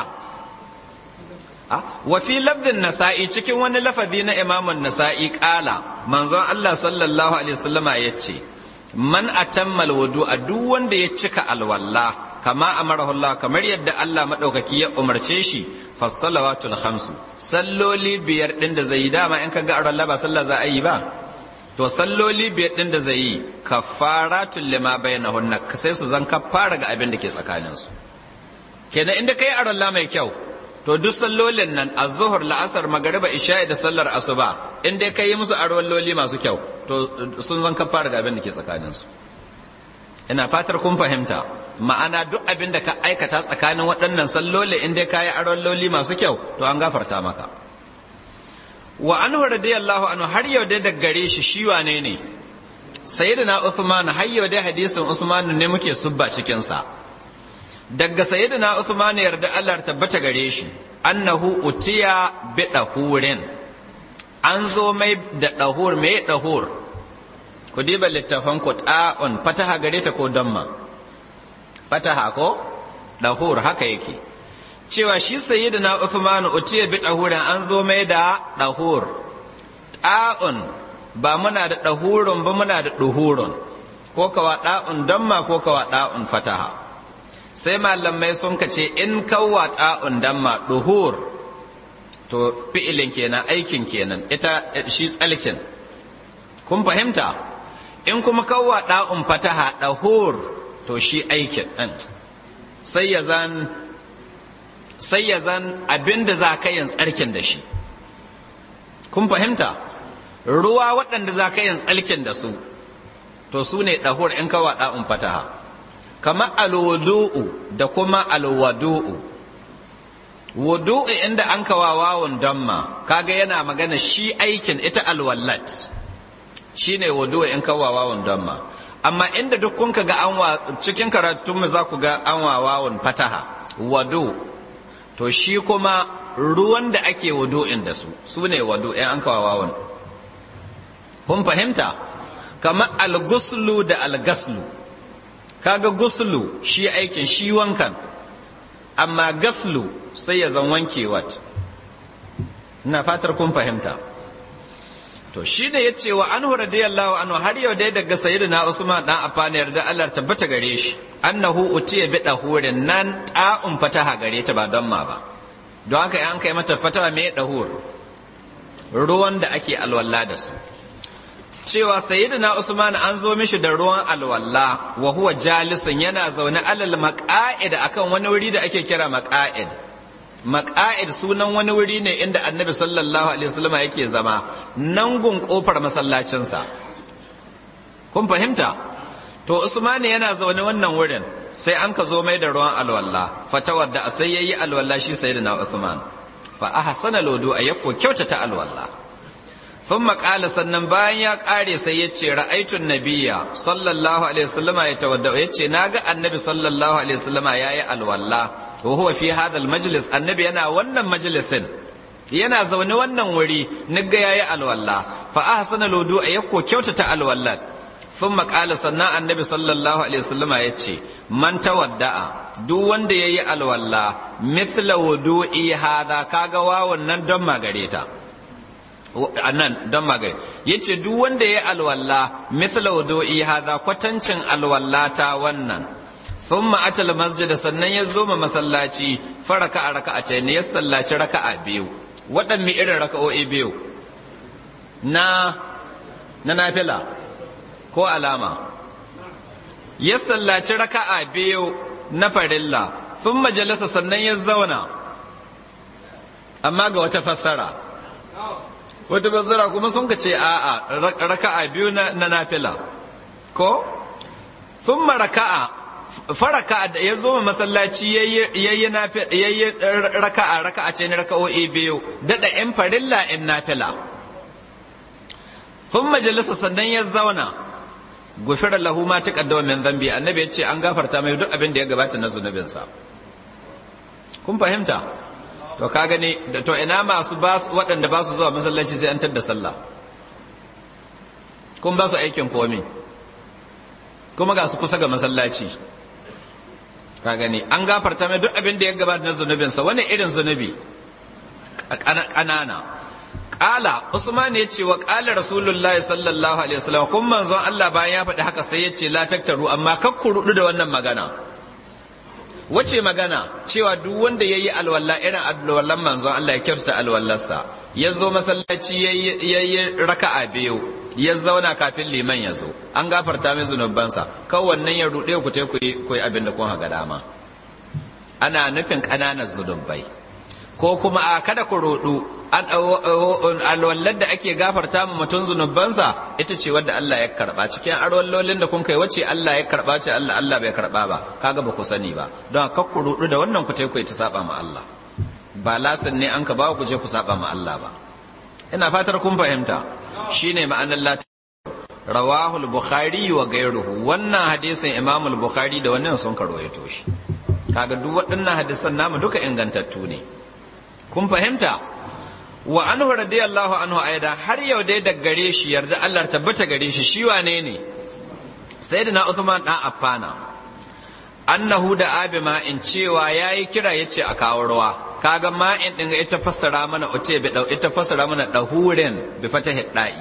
wa fi lafzin nasa'i cikin wani lafazi na imamun nasa'i kala manzon Allah sallallahu alaihi wasallama yace man atammal wudu a duk wanda ya cika alwalla kama amarahu Allah kamar yadda Allah madaukaki ya umarce shi fassalawatul khamsu salloli biyar din da zai dama in kaga alwalla ba sallah za a yi ba to salloli biyar ɗin da zai yi kafaratun lima bainahunna sai su zan kafara ga abin da ke tsakanin su kenan inda kai arolla mai kyau to duk sallolin nan az-zuhr la'asar magriba isha'i da sallar asuba in dai kai musu arolloli masu kyau to sun zan kafara ga abin da ke tsakanin su ina fatar kun fahimta ma'ana duk abin da ka aikata tsakanin waɗannan salloli in dai kai arolloli masu kyau to an gafarta maka wa anhu radiyallahu anhu har yau dai daga gare shi shi wane ne sayyidina Uthman har yau dai hadisin Usman ne muke subba cikin sa daga sayyidina Uthman yarda Allah tabbata gare shi annahu utiya bi dahurin an zo mai da dahur mai dahur ku diba littafan ku ta'un fataha gare ta ko damma fataha ko dahur haka yake cewa shi sayyidina Uthman utiya bi dahurin an zo mai da dahur ta'un ba muna da dahurun ba muna da duhurun ko kawa da'un damma ko kawa da'un fataha sai malamai sun kace in kawa da'un damma duhur to fi'ilin kenan aikin kenan ita shi tsalkin kun fahimta in kuma kawa da'un fataha dahur to shi aikin sai ya zan sai ya zan abin da za ka yin tsarkin da shi kun fahimta ruwa waɗanda za ka yin tsarkin da su to su ne ɗahur in kawa ɗa'un fataha kamar alwudu'u da kuma alwadu'u wudu'u inda an kawa wawon damma kaga yana magana shi aikin ita alwallat shi ne wudu'u in kawa wawon damma amma inda duk kun ga an wa cikin karatunmu za ku ga an wa wawon fataha wadu to shi kuma ruwan da ake wudu'in da su su ne wadu ‘yan an kawawawan kun fahimta kamar alguslu da algaslu kaga guslu shi aikin shi wankan amma gaslu sai ya zan wanke wat ina fatar kun fahimta to shi ne ya ce wa anhu radiyallahu anhu har yau dai daga sayyidina usman dan afana yarda Allah tabbata gare shi annahu utiya bi dahurin nan ta'un fataha gare ta ba don ma ba don haka an kai mata fatawa me dahur ruwan da ake alwala da su cewa sayyidina usman an zo mishi da ruwan alwala wa huwa jalisun yana zaune alal maqa'id akan wani wuri da ake kira maqa'id maqa'id sunan wani wuri ne inda annabi sallallahu alaihi wasallam yake zama nan gun kofar masallacinsa kun fahimta to usman yana zaune wannan wurin sai an ka zo mai da ruwan alwala fatawar da sai yayi alwala shi sayyidina usman fa ahsana lodu ayako kyautata alwala ثم قال sannan bayan ya kare sai ya ce ra'aitun nabiyya sallallahu alaihi wasallama ya tawadda ya ce naga annabi sallallahu alaihi wasallama yayi alwala wa huwa fi hadha almajlis annabi yana wannan majlisin yana zaune wannan wuri nigga yayi alwalla fa ahsana lodu a yakko kyautata alwallat sun maƙala sannan annabi sallallahu alaihi wasallama ya ce man tawadda'a duk wanda yayi alwalla mithla wudu'i hadha kaga wawan nan don magare ta nan don magare yace duk wanda yayi alwalla mithla wudu'i hadha kwatancin alwallata wannan thumma atal masjid sannan ya zo ma masallaci faraka a raka'a ce ne ya sallaci raka'a biyu waɗanne irin raka'o'i biyu na na nafila ko alama ya sallaci raka'a biyu na farilla sun majalisa sannan ya zauna amma ga wata fassara wata fassara kuma sun ka ce a'a raka'a biyu na nafila ko sun raka'a faraka da ya zo masallaci yayi raka'a raka'a ce ne raka'o'i biyu daɗa in farilla in nafila sun majalisa sannan ya zauna gufira lahu ma taqaddama min dhanbi annabi ya ce an gafarta mai duk abin da ya gabata na zunubinsa kun fahimta to ka gani da to ina masu ba waɗanda ba su zuwa masallaci sai an tadda sallah kun ba su aikin komi kuma ga su kusa ga masallaci ka gani an gafarta mai duk abin da ya gabata na zunubinsa wani irin zunubi ƙanana Ƙala Usman ya ce wa ƙala Rasulullahi sallallahu alaihi wasallam kun manzon Allah bayan ya faɗi haka sai ya ce la taktaru amma kak ku rudu da wannan magana. Wace magana cewa duk wanda yayi alwala irin alwallan manzon Allah ya kyautata alwallarsa ya zo masallaci yayi raka'a biyu ya zauna kafin liman ya zo an gafarta mai zunubansa kawai wannan ya rude ku te ku yi abin da kun haga dama ana nufin ƙananan zunubai ko kuma a kada ku rudu alwallar da ake gafarta ma mutum zunubansa ita ce wadda Allah ya karba cikin arwallolin da kun kai wace Allah ya karba ce Allah Allah bai karba ba kaga ba ku sani ba don haka ku rudu da wannan ku ku ta saba ma Allah ba lasin ne an ka ba ku je ku saba ma Allah ba ina fatar kun fahimta shine ma'anar la rawahu al-bukhari wa ghayruhu wannan hadisin imam al-bukhari da wannan sun karwaito shi kaga duk waɗannan hadisan namu duka ingantattu ne kun fahimta wa anhu radiyallahu anhu aida har yau dai da gare shi yarda Allah tabbata gare shi shi wane ne sayyidina Uthman dan Affana annahu da abi ma in cewa yayi kira yace a kawo ruwa kaga ma in din ita fassara mana uce bi dau ita fassara mana dahurin bi fatahi da'i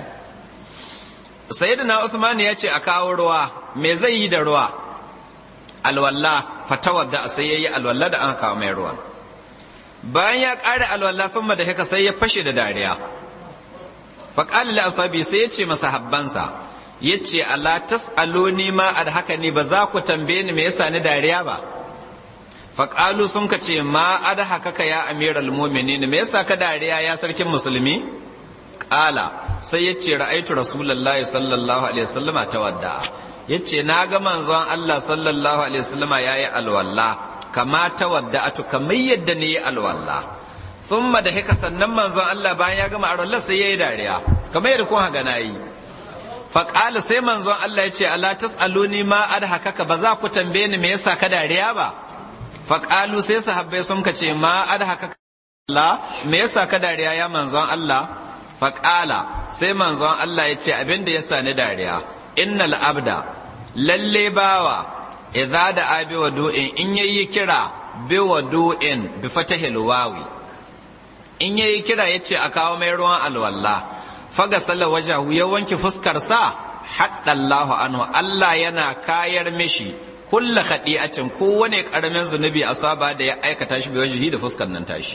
sayyidina Uthman yace a kawo ruwa me zai yi da ruwa alwalla fatawadda sai yayi alwalla da aka kawo mai ruwan bayan ya ƙare alwala sun da haka sai ya fashe da dariya faƙalil asabi sai ya ce masa habbansa ya ce Allah tas'aluni ma ad haka ne ba za ku tambaye ni me yasa ni dariya ba faƙalu sun ka ce ma ad haka ka ya amiral mu'minin me yasa ka dariya ya sarkin musulmi ƙala sai ya ce ra'aitu rasulullahi sallallahu alaihi wasallama tawadda ya ce na ga manzon Allah sallallahu alaihi wasallama yayi alwala kama ta wadda atu kamar yadda ne alwala thumma da haka sannan manzon Allah bayan ya gama alwala sai yayi dariya kamar yadda kun haga nayi fa qala sai manzon Allah ya ce ala tasaluni ma adhakaka ba za ku tambaye ni me yasa ka dariya ba fa qalu sai sahabbai sun kace ma adhakaka Allah me yasa ka dariya ya manzon Allah fa qala sai manzon Allah ya ce abinda yasa ni dariya innal abda lalle bawa idza da abi wadu'in in yayi kira bi wadu'in bi fatahil wawi in yayi kira yace a kawo mai ruwan alwalla faga salla wajahu ya wanke fuskar sa hadda Allah anhu Allah yana kayar mishi kulla khadi'atin kowane karamin zunubi asaba da ya aikata shi bi wajihi da fuskar nan tashi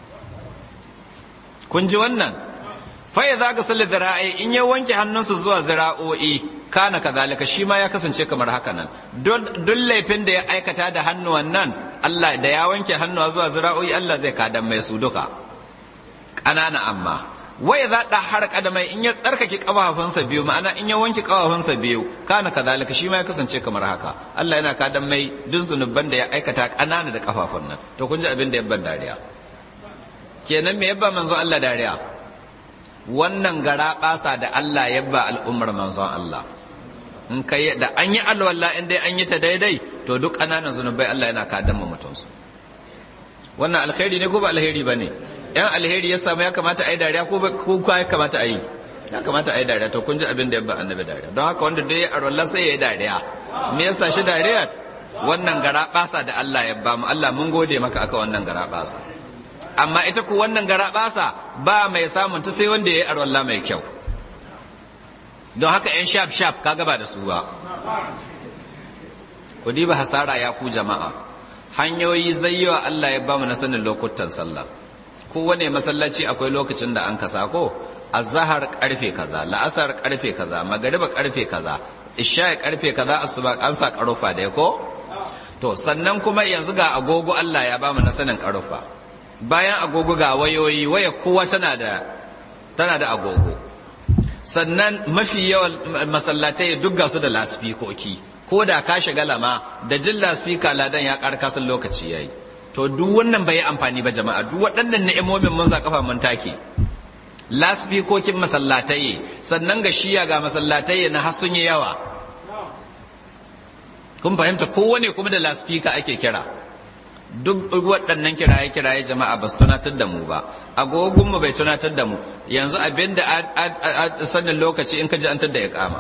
kun ji wannan fa idza ga salla zira'i in ya wanke hannunsa zuwa zira'o'i kana kazalika shi ma ya kasance kamar haka nan don laifin da ya aikata da hannuwan nan Allah da ya wanke hannuwa zuwa zira'o'i Allah zai kadan mai su duka ƙanana amma wai za da har kadamai in ya tsarkake kafafunsa biyu ma'ana in ya wanke kafafunsa biyu kana kazalika shi ma ya kasance kamar haka Allah yana kadan mai duk zunuban da ya aikata ƙanana da kafafun nan to kun ji abin da yabban dariya kenan me yabba manzo Allah dariya wannan gara basa da Allah yabba al'ummar manzon Allah in kai da an yi alwala in dai an yi ta daidai to duk ƙananan zunubai Allah yana kadan mutum su wannan alkhairi ne ko ba alheri ba ne yan alheri ya samu ya kamata a yi dariya ko ko ya kamata a yi ya kamata a yi dariya to kun ji abin da ya ba annabi dariya don haka wanda dai a rolla sai ya yi dariya me yasa shi dariya wannan gara basa da Allah ya ba mu Allah mun gode maka aka wannan gara basa amma ita ku wannan gara basa ba mai samun ta sai wanda ya yi a rolla mai kyau don haka yan shaf shaf ka gaba da su ba ku diba hasara ya ku jama'a hanyoyi zayyawa Allah ya ba mu na sanin lokutan sallah kowane masallaci akwai lokacin da an kasa ko azhar karfe kaza la'asar karfe kaza magariba karfe kaza isha karfe kaza asuba an sa karufa da ko to sannan kuma yanzu ga agogo Allah ya bamu na sanin karufa bayan agogo ga wayoyi waya kowa tana da tana da agogo sannan mafi yawan masallatai duk ga su da lasfikoki ko da ka shiga lama da jin lasfika ladan ya karkasan lokaci yayi to duk wannan bai amfani ba jama'a duk waɗannan ni'imomin mun sa kafa mun take lasfikokin masallatai sannan ga shiya ga masallatai na har sun yi yawa kun fahimta kowane kuma da lasfika ake kira duk waɗannan kiraye kiraye jama'a ba su tunatar da mu ba agogun mu bai tunatar da mu yanzu abin da sanin lokaci in ka ji an da ya kama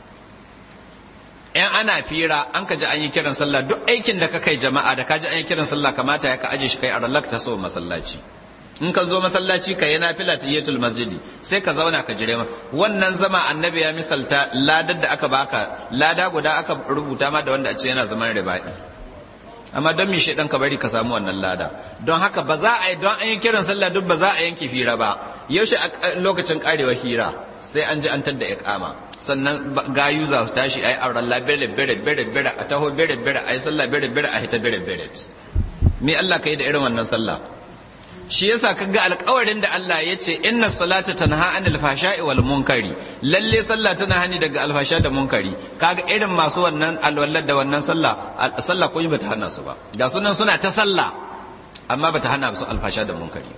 yan ana fira an ka ji an yi kiran sallah duk aikin da ka kai jama'a da ka ji an yi kiran sallah kamata ya ka aje shi kai a rallaka ta so masallaci in ka zo masallaci ka yi nafila tahiyatul masjidi sai ka zauna ka jire wannan zama annabi ya misalta ladar da aka baka lada guda aka rubuta ma da wanda a ce yana zaman ribaɗi amma don mi shaidan ka bari ka samu wannan lada don haka ba za a yi don an yi kiran sallah duk ba za a yanke hira ba yaushe a lokacin karewa hira sai an ji an tadda iqama sannan gayu za su tashi ayi auren la bere bere bere bere a taho bere bere ayi sallah bere bere a hita bere bere me Allah ka yi da irin wannan sallah shi yasa kaga alƙawarin da Allah ya ce inna salata tanha anil fashai wal munkari lalle sallah tana hani daga alfasha da munkari kaga irin masu wannan alwallar da wannan sallah sallah ko bata hana su ba ga sunan suna ta sallah amma bata hana su alfasha da munkari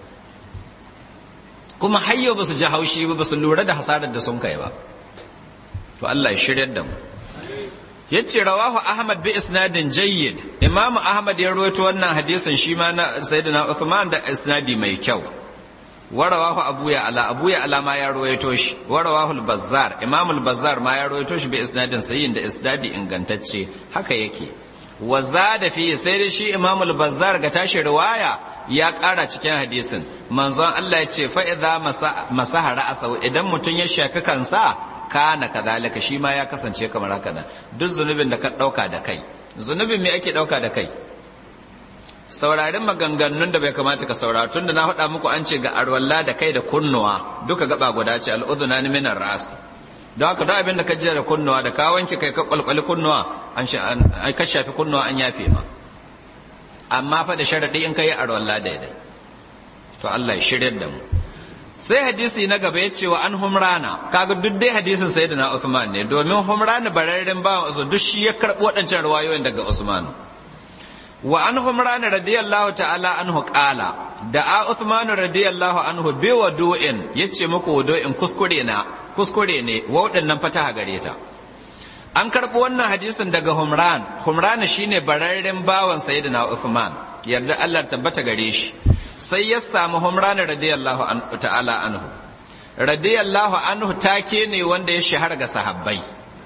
kuma hayyo ba su ji haushi ba su lura da hasarar da sun kai ba to Allah ya shiryar da mu yace rawahu ahmad bi isnadin jayyid imam ahmad ya rawaito wannan hadisin shi ma na sayyidina uthman da isnadi mai kyau wa rawahu abu ya ala abu ya ala ma ya rawaito shi wa rawahu al-bazzar imam al-bazzar ma ya rawaito shi bi isnadin sayyin da isnadi ingantacce haka yake wa zada fi sai da shi imam al-bazzar ga tashi riwaya ya ƙara cikin hadisin manzon Allah ya ce fa idza masaha ra'asa idan mutun ya shafi kansa kana kadhalika shi ma ya kasance kamar haka nan duk zunubin da ka dauka da kai zunubin me ake dauka da kai saurarin maganganun da bai kamata ka saurara tun da na faɗa muku an ce ga arwalla da kai da kunnuwa duka gaba guda ce al'udhuna ni minar ras don haka duk abin da ka jira da kunnuwa da ka wanke kai ka kwalkwali kunnuwa an ka shafi kunnuwa an yafe ma amma fa da sharadi in kai arwalla daidai to Allah ya shiryar da mu sai hadisi na gaba ya ce wa an humrana kaga duk dai hadisin sayyidina Uthman ne domin humrana bararren bawan Usman duk shi ya karbi waɗancan riwayoyin daga Usman wa an humrana radiyallahu ta'ala anhu qala da a Uthman radiyallahu anhu bi wadu'in yace muku wadu'in kuskure na kuskure ne wa waɗannan fataha gare ta an karbi wannan hadisin daga Humran Humrana shine bararren bawan sayyidina Uthman yarda Allah tabbata gare shi sai ya samu humrana radiyallahu ta'ala anhu radiyallahu anhu take ne wanda ya shahara ga sahabbai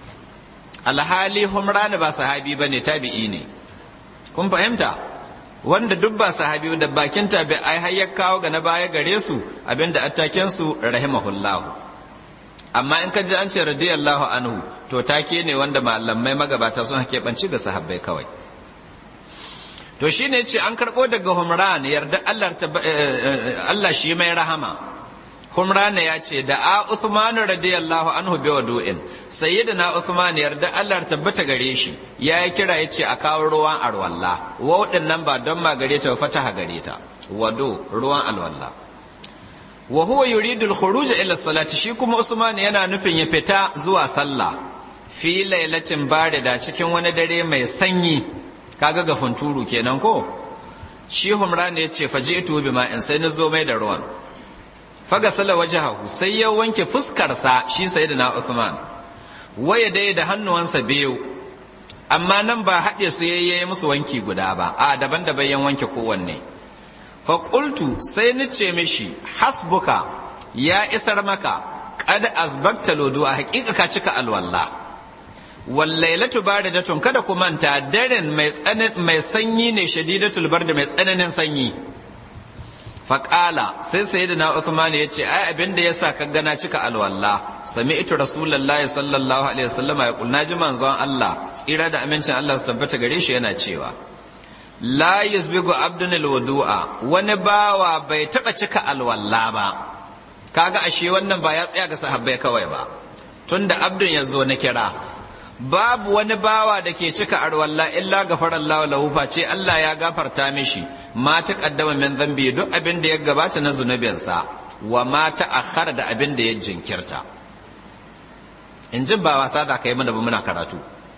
alhali humrana ba sahabi ba ne tabi'i ne kun fahimta wanda duk ba sahabi da bakin tabi ai har ya kawo ga na baya gare su abinda attaken su rahimahullahu amma in ka ji an ce radiyallahu anhu to take ne wanda malamai magabata sun keɓanci ga sahabbai kawai to shi ne ce an karɓo daga humran yarda Allah shi mai rahama humran ya ce da a Uthman radiyallahu anhu bi wadu'in sayyidina Uthman yarda Allah tabbata gare shi ya yi kira ya ce a kawo ruwan alwalla waɗin nan ba don magare ta fataha gare ta wado ruwan alwalla wa huwa yuridu al-khuruj ila salati shi kuma Usman yana nufin ya fita zuwa sallah fi lailatin barida cikin wani dare mai sanyi kaga ga funturu kenan ko shi humran ya ce faji ito bi ma'in sai na zo mai da ruwan faga sala wajahu sai ya wanke fuskarsa shi sayyidina Uthman waya dai da hannuwansa biyu amma nan ba haɗe su yayye musu wanki guda ba a daban-daban yan wanke kowanne fa qultu sai ni ce mishi hasbuka ya isar maka qad azbakta lodu a haƙiƙa ka cika alwalla wallailatu baridatun kada ku manta daren mai mai sanyi ne shadidatul bard mai tsananin sanyi faƙala sai sai da na Uthman ya ce ai abin da ya sa ka gana cika alwalla sami ito rasulullahi sallallahu alaihi wasallam ya kulna ji manzon Allah tsira da amincin Allah su tabbata gare shi yana cewa la yusbigu abdun alwudu'a wani bawa bai taba cika alwalla ba kaga ashe wannan ba ya tsaya ga sahabbai kawai ba tunda abdun ya zo na kira babu wani bawa da ke cika arwalla illa gafarallahu lahu face Allah ya gafarta mishi ma ta kaddama min zambi duk abin da ya gabata na zunubinsa wa ma ta akhara da abin da ya jinkirta in jin ba wasa da kai mana ba muna karatu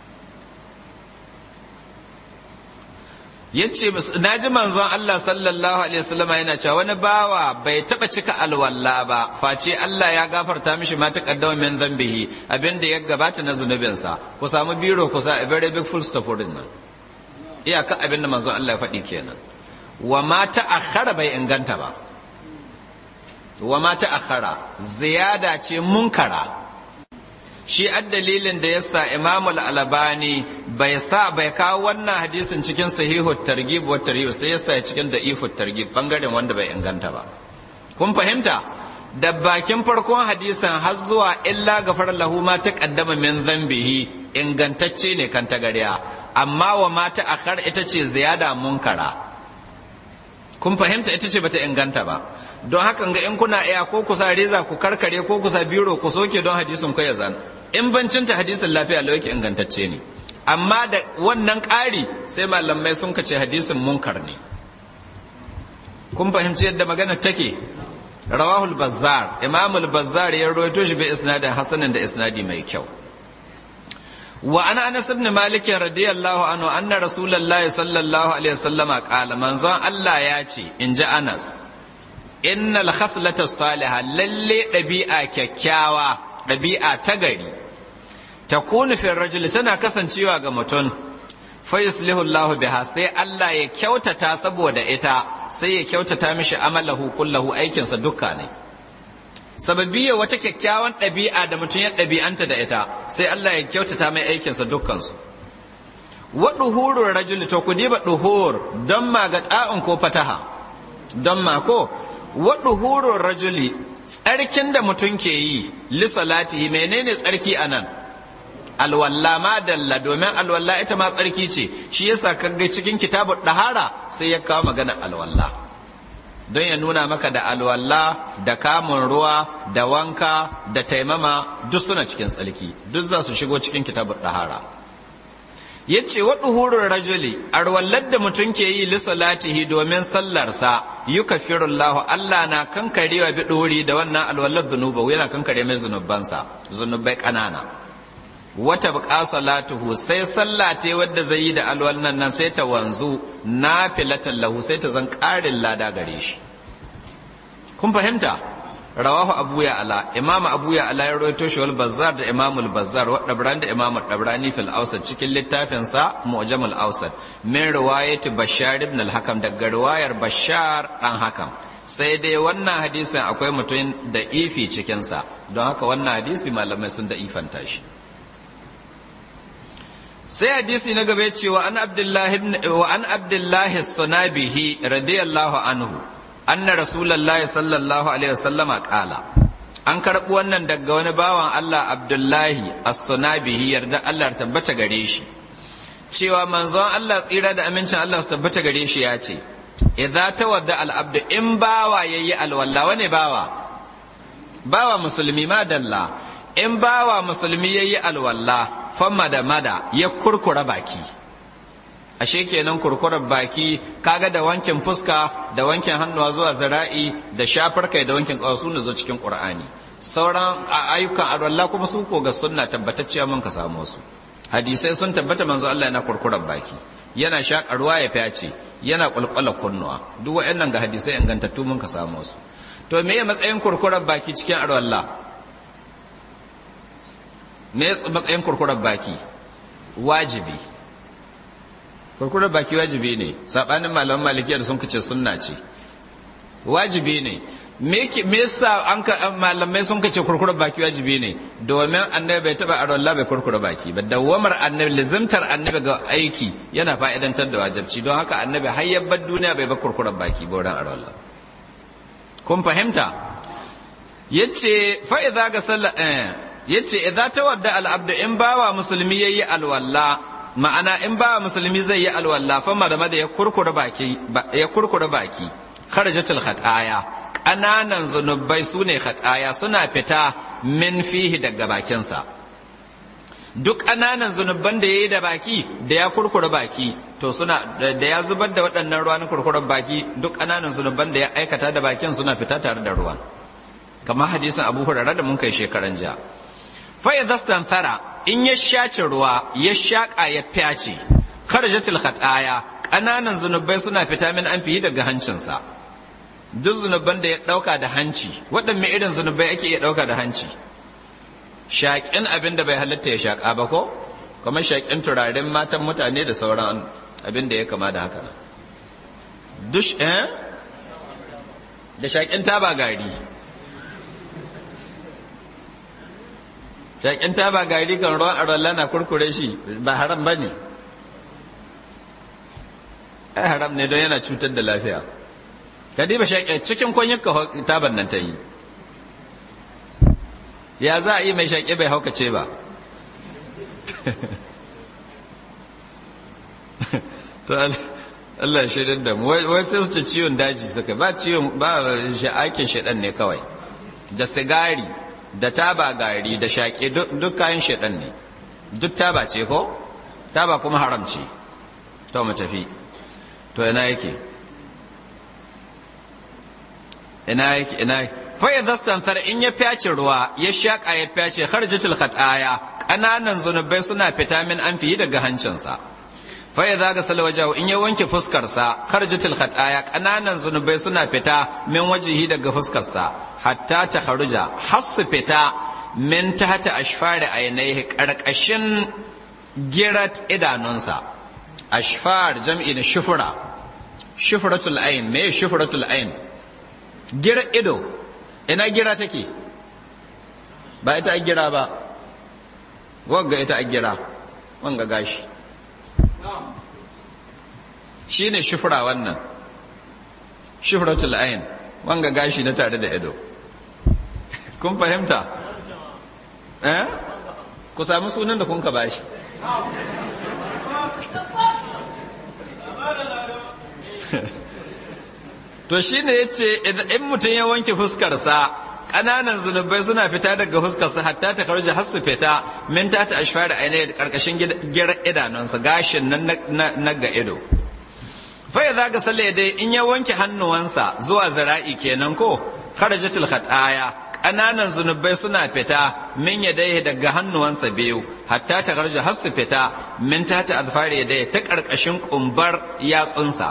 yace na ji manzon Allah sallallahu alaihi wasallam yana cewa wani bawa bai taba cika alwalla ba face Allah ya gafarta mishi ma ta kaddama min zambihi abin da ya gabata na zunubinsa ku samu biro ku sa a very big full stop wurin nan iyaka abin da manzon Allah ya faɗi kenan wa ma ta'akhkhara bai inganta ba wa ma ta'akhkhara ziyada ce munkara shi dalilin da yasa Imam al-Albani bai sa bai kawo wannan hadisin cikin sahihu targhib wa tarhib sai yasa cikin da'ifu targhib bangaren wanda bai inganta ba kun fahimta da bakin farkon hadisin har zuwa illa gafar lahu ma taqaddama min dhanbihi ingantacce ne kan tagariya amma wa ma ta'akhkhara ita ce ziyada munkara kun fahimta ita ce bata inganta ba don hakan ga in kuna iya ko kusa reza ku karkare ko kusa biro ku soke don hadisin ku ya zan in bancinta hadisin lafiya lau yake ingantacce ne amma da wannan ƙari sai malamai sun kace hadisin munkar ne kun fahimci yadda magana take rawahul bazzar imamul bazzar ya rawaito shi bi isnadin hasanin da isnadi mai kyau وعن انس بن مالك رضي الله عنه ان رسول الله صلى الله عليه وسلم قال من زان الله ياتي ان جاء انس ان الخصله الصالحه للي دبيعه كككاوا دبيعه تغري تكون في الرجل tana kasancewa ga mutum fa yuslihu Allah biha sai Allah ya kyautata saboda ita sai ya kyautata mishi amalahu kullahu aikinsa dukka ne sababiyya wata kyakkyawan ɗabi'a da mutum ya ɗabi'anta da ita sai Allah ya kyautata mai aikinsa dukkansu wa duhurur rajul to ku diba duhur don ma ga ta'un ko fataha don ma ko wa duhurur rajuli tsarkin da mutum ke yi li salatihi menene tsarki anan alwalla ma dalla domin alwalla ita ma tsarki ce shi yasa kaga cikin kitabud dahara sai ya kawo magana alwalla don ya nuna maka da alwalla da kamun ruwa da wanka da taimama duk suna cikin tsalki duk za su shigo cikin kitabun ɗahara ya ce wa ɗuhurun rajuli arwallar da mutum ke yi lissalatihi domin sallarsa yi kafirullahu Allah na kankarewa bi ɗori da wannan alwallar zunuba yana kankare mai zunubansa zunubai ƙanana wata buƙa salatuhu sai sallah ta wadda zai yi da alwallan nan sai ta wanzu na filatan lahu sai ta zan ƙarin lada gare shi kun fahimta rawahu abu ya ala imam abu ya ala ya rawaito shi wal bazzar da imam al bazzar wa dabran da imam dabrani fil awsat cikin littafin sa mu'jam al awsat min riwayat bashar ibn al hakam daga riwayar bashar dan hakam sai dai wannan hadisin akwai mutum da ifi cikin sa don haka wannan hadisi malamai sun da ifanta shi sai hadisi na gaba cewa an abdullahi wa an abdullahi sunabihi radiyallahu anhu anna rasulullahi sallallahu alaihi wasallam qala an karɓi wannan daga wani bawan Allah abdullahi as-sunabihi yarda Allah tabbata gare shi cewa manzon Allah tsira da amincin Allah su tabbata gare shi ya ce idza tawadda al-abdu in bawa yayi alwalla wane bawa bawa musulmi ma dalla in bawa musulmi yayi alwalla famma da mada ya kurkura baki ashe kenan kurkurar baki kaga da wankin fuska da wankin hannuwa zuwa zira'i da shafar kai da wankin kawasu ne zo cikin qur'ani sauran ayyukan arwalla kuma su ko ga sunna tabbatacciya mun ka samu su hadisai sun tabbata manzo Allah yana kurkurar baki yana shakarwa ya fyace yana kulkula kunnuwa duk waɗannan ga hadisai ingantattu mun ka samu su to me matsayin kurkurar baki cikin arwalla me matsayin kurkurar baki wajibi kurkurar baki wajibi ne sabanin malaman malikiya da sun kace sunna ce wajibi ne me yasa an ka malamai sun kace kurkura baki wajibi ne domin annabi bai taba aron Allah bai kurkura baki ba dawamar annabi lizimtar annabi ga aiki yana fa'idantar da wajibci don haka annabi har yabbar duniya bai ba kurkura baki ba wurin aron Allah kun fahimta yace fa idza ga sallah eh yace idza tawadda al abdu in bawa musulmi yayi alwalla ma'ana in bawa musulmi zai yi alwalla fa madama da ya kurkura baki ya kurkura baki kharajatul khataya ƙananan zunubai su ne khataya suna fita min fihi daga bakinsa duk ƙananan zunuban da ya yi da baki da ya kurkura baki to suna da ya zubar da waɗannan ruwan kurkurar baki duk ƙananan zunuban da ya aikata da bakin suna fita tare da ruwan kamar hadisin abu hurara da mun kai shekaran jiya fa idza thara in ya shace ruwa ya shaƙa ya fyace kharjatul khataya ƙananan zunubai suna fita min an fihi daga hancinsa duk zunuban da ya ɗauka da hanci waɗanne irin zunubai ake iya ɗauka da hanci shaƙin abin da bai halatta ya shaƙa ba ko kuma shaƙin turaren matan mutane da sauran abin da ya kama da haka dush eh da shaƙin taba gari shaƙin taba gari kan ruwan arola na kurkure shi ba haram ba ne ai haram ne don yana cutar da lafiya kadiba shaƙe cikin kwanyar taban nan ta yi ya za a yi mai shaƙe bai haukace ba to Allah ya shaidan da mu wai sai su ce ciwon daji suka ba ciwon ba aikin shaɗan ne kawai da sigari da taba gari da shaƙe duk kayan shaɗan ne duk taba ce ko taba kuma haram ce to mu tafi to ina yake ina yake ina fa idza stanthar in ya fyace ruwa ya shaka ya fyace kharjatul khataya kananan zunubai suna fita min an fiye daga hancinsa fa idza gasala wajahu in ya wanke fuskar sa kharjatul khataya kananan zunubai suna fita min wajihi daga fuskar sa hatta ta kharuja hasu fita min tahta ashfari ainihi karkashin girat idanunsa ashfar jam'i na shufura shufratul ain me shufratul ain gira ido ina gira take ba ita a gira ba wagga ita a gira wanga gashi shi ne shufura wannan shufratul ayin wanga gashi na tare da ido kun fahimta eh ku sami sunan da kun ka bashi to shi ne ya ce in mutum ya wanke fuskarsa ƙananan zunubai suna fita daga fuskarsa hatta ta karji har su fita min ta ta ashfar da ainihin ƙarƙashin girar idanunsa gashin nan na ga ido fai za ga sale dai in ya wanke hannuwansa zuwa zira'i kenan ko kharajatul khataya ƙananan zunubai suna fita min ya dai daga hannuwansa biyu hatta ta karji har su fita min ta ta azfari dai ta ƙarƙashin ƙumbar yatsunsa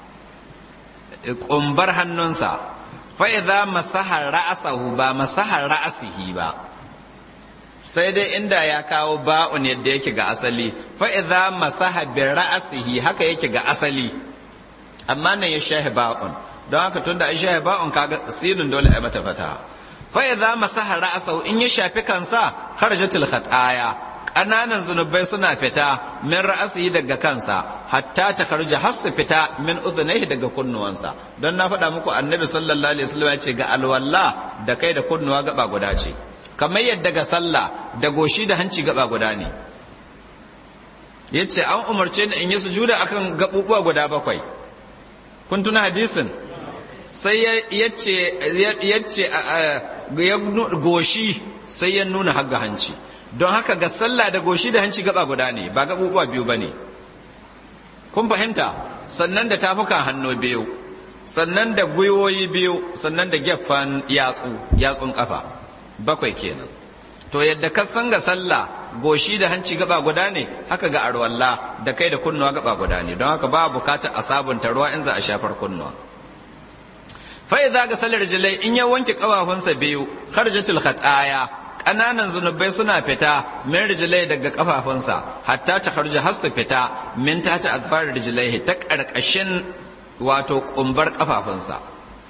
ƙumbar hannunsa fa'iza masahar ra'asahu ba masahar ra'asihi ba sai dai inda ya kawo ba'un yadda yake ga asali fa'iza masaha bi ra'asihi haka yake ga asali amma nan ya shahi ba'un don haka tun da an shahi ba'un kaga sinin dole a mata fata fa'iza masahar ra'asahu in ya shafi kansa kharjatul khataya ƙananan zunubai suna fita min ra'asihi daga kansa hatta ta karja har su fita min udhunaihi daga kunnuwansa don na faɗa muku annabi sallallahu alaihi wasallam ya ce ga alwalla da kai da kunnuwa gaba guda ce kamar yadda ga sallah da goshi da hanci gaba guda ne yace an umarce ni in yi sujuda akan gabubuwa guda bakwai kun tuna hadisin sai yace yace ya goshi sai ya nuna har ga hanci don haka ga sallah da goshi da hanci gaba guda ne ba gabubuwa biyu ba ne kun fahimta sannan da tafukan hannu biyu sannan da gwiwoyi biyu sannan da gefen yatsu yatsun kafa bakwai kenan to yadda ka san ga sallah goshi da hanci gaba guda ne haka ga arwalla da kai da kunnuwa gaba guda ne don haka ba bukata a sabunta ruwa in za a shafar kunnuwa fa idza ga sallar jilai in ya wanke kafafunsa biyu kharjatul khataya ƙananan zunubai suna fita min rijilai daga kafafunsa hatta ta harja har su fita min ta ta azfar rijilai ta ƙarƙashin wato ƙumbar kafafunsa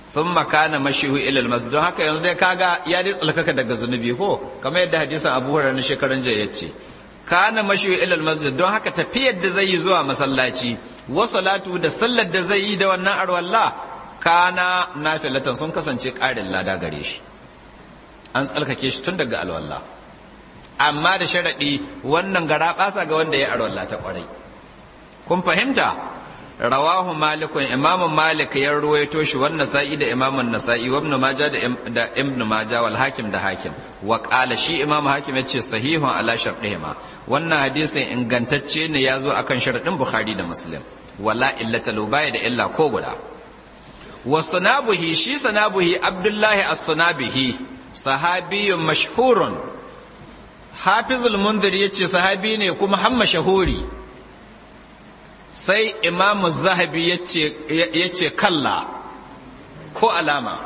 sun makana mashihu ilal masjid don haka yanzu dai kaga ya dai tsalkaka daga zunubi ko kamar yadda hadisan abu hurairah na shekaran jiya yace kana mashihu ilal masjid don haka tafiyar da zai yi zuwa masallaci wa salatu da sallar da zai yi da wannan arwalla kana nafilatan sun kasance ƙarin lada gare shi an tsalkake shi tun daga alwalla amma da sharaɗi wannan gara ɓasa ga wanda ya arwalla ta ƙwarai kun fahimta rawahu malikun imamu malik ya ruwaito shi wannan sa'i da imamun nasa'i wa ibn maja da ibn maja wal hakim da hakim wa qala shi imam hakim yace sahihun ala shartihima wannan hadisin ingantacce ne ya zo akan sharadin bukhari da muslim wala illata baya da illa ko guda wa sunabuhi shi sunabuhi abdullahi as-sunabihi sahabiyyun mashhurun hafizul munzir yace sahabi ne kuma har mashahuri sai imamu zahabi ya ce kalla ko alama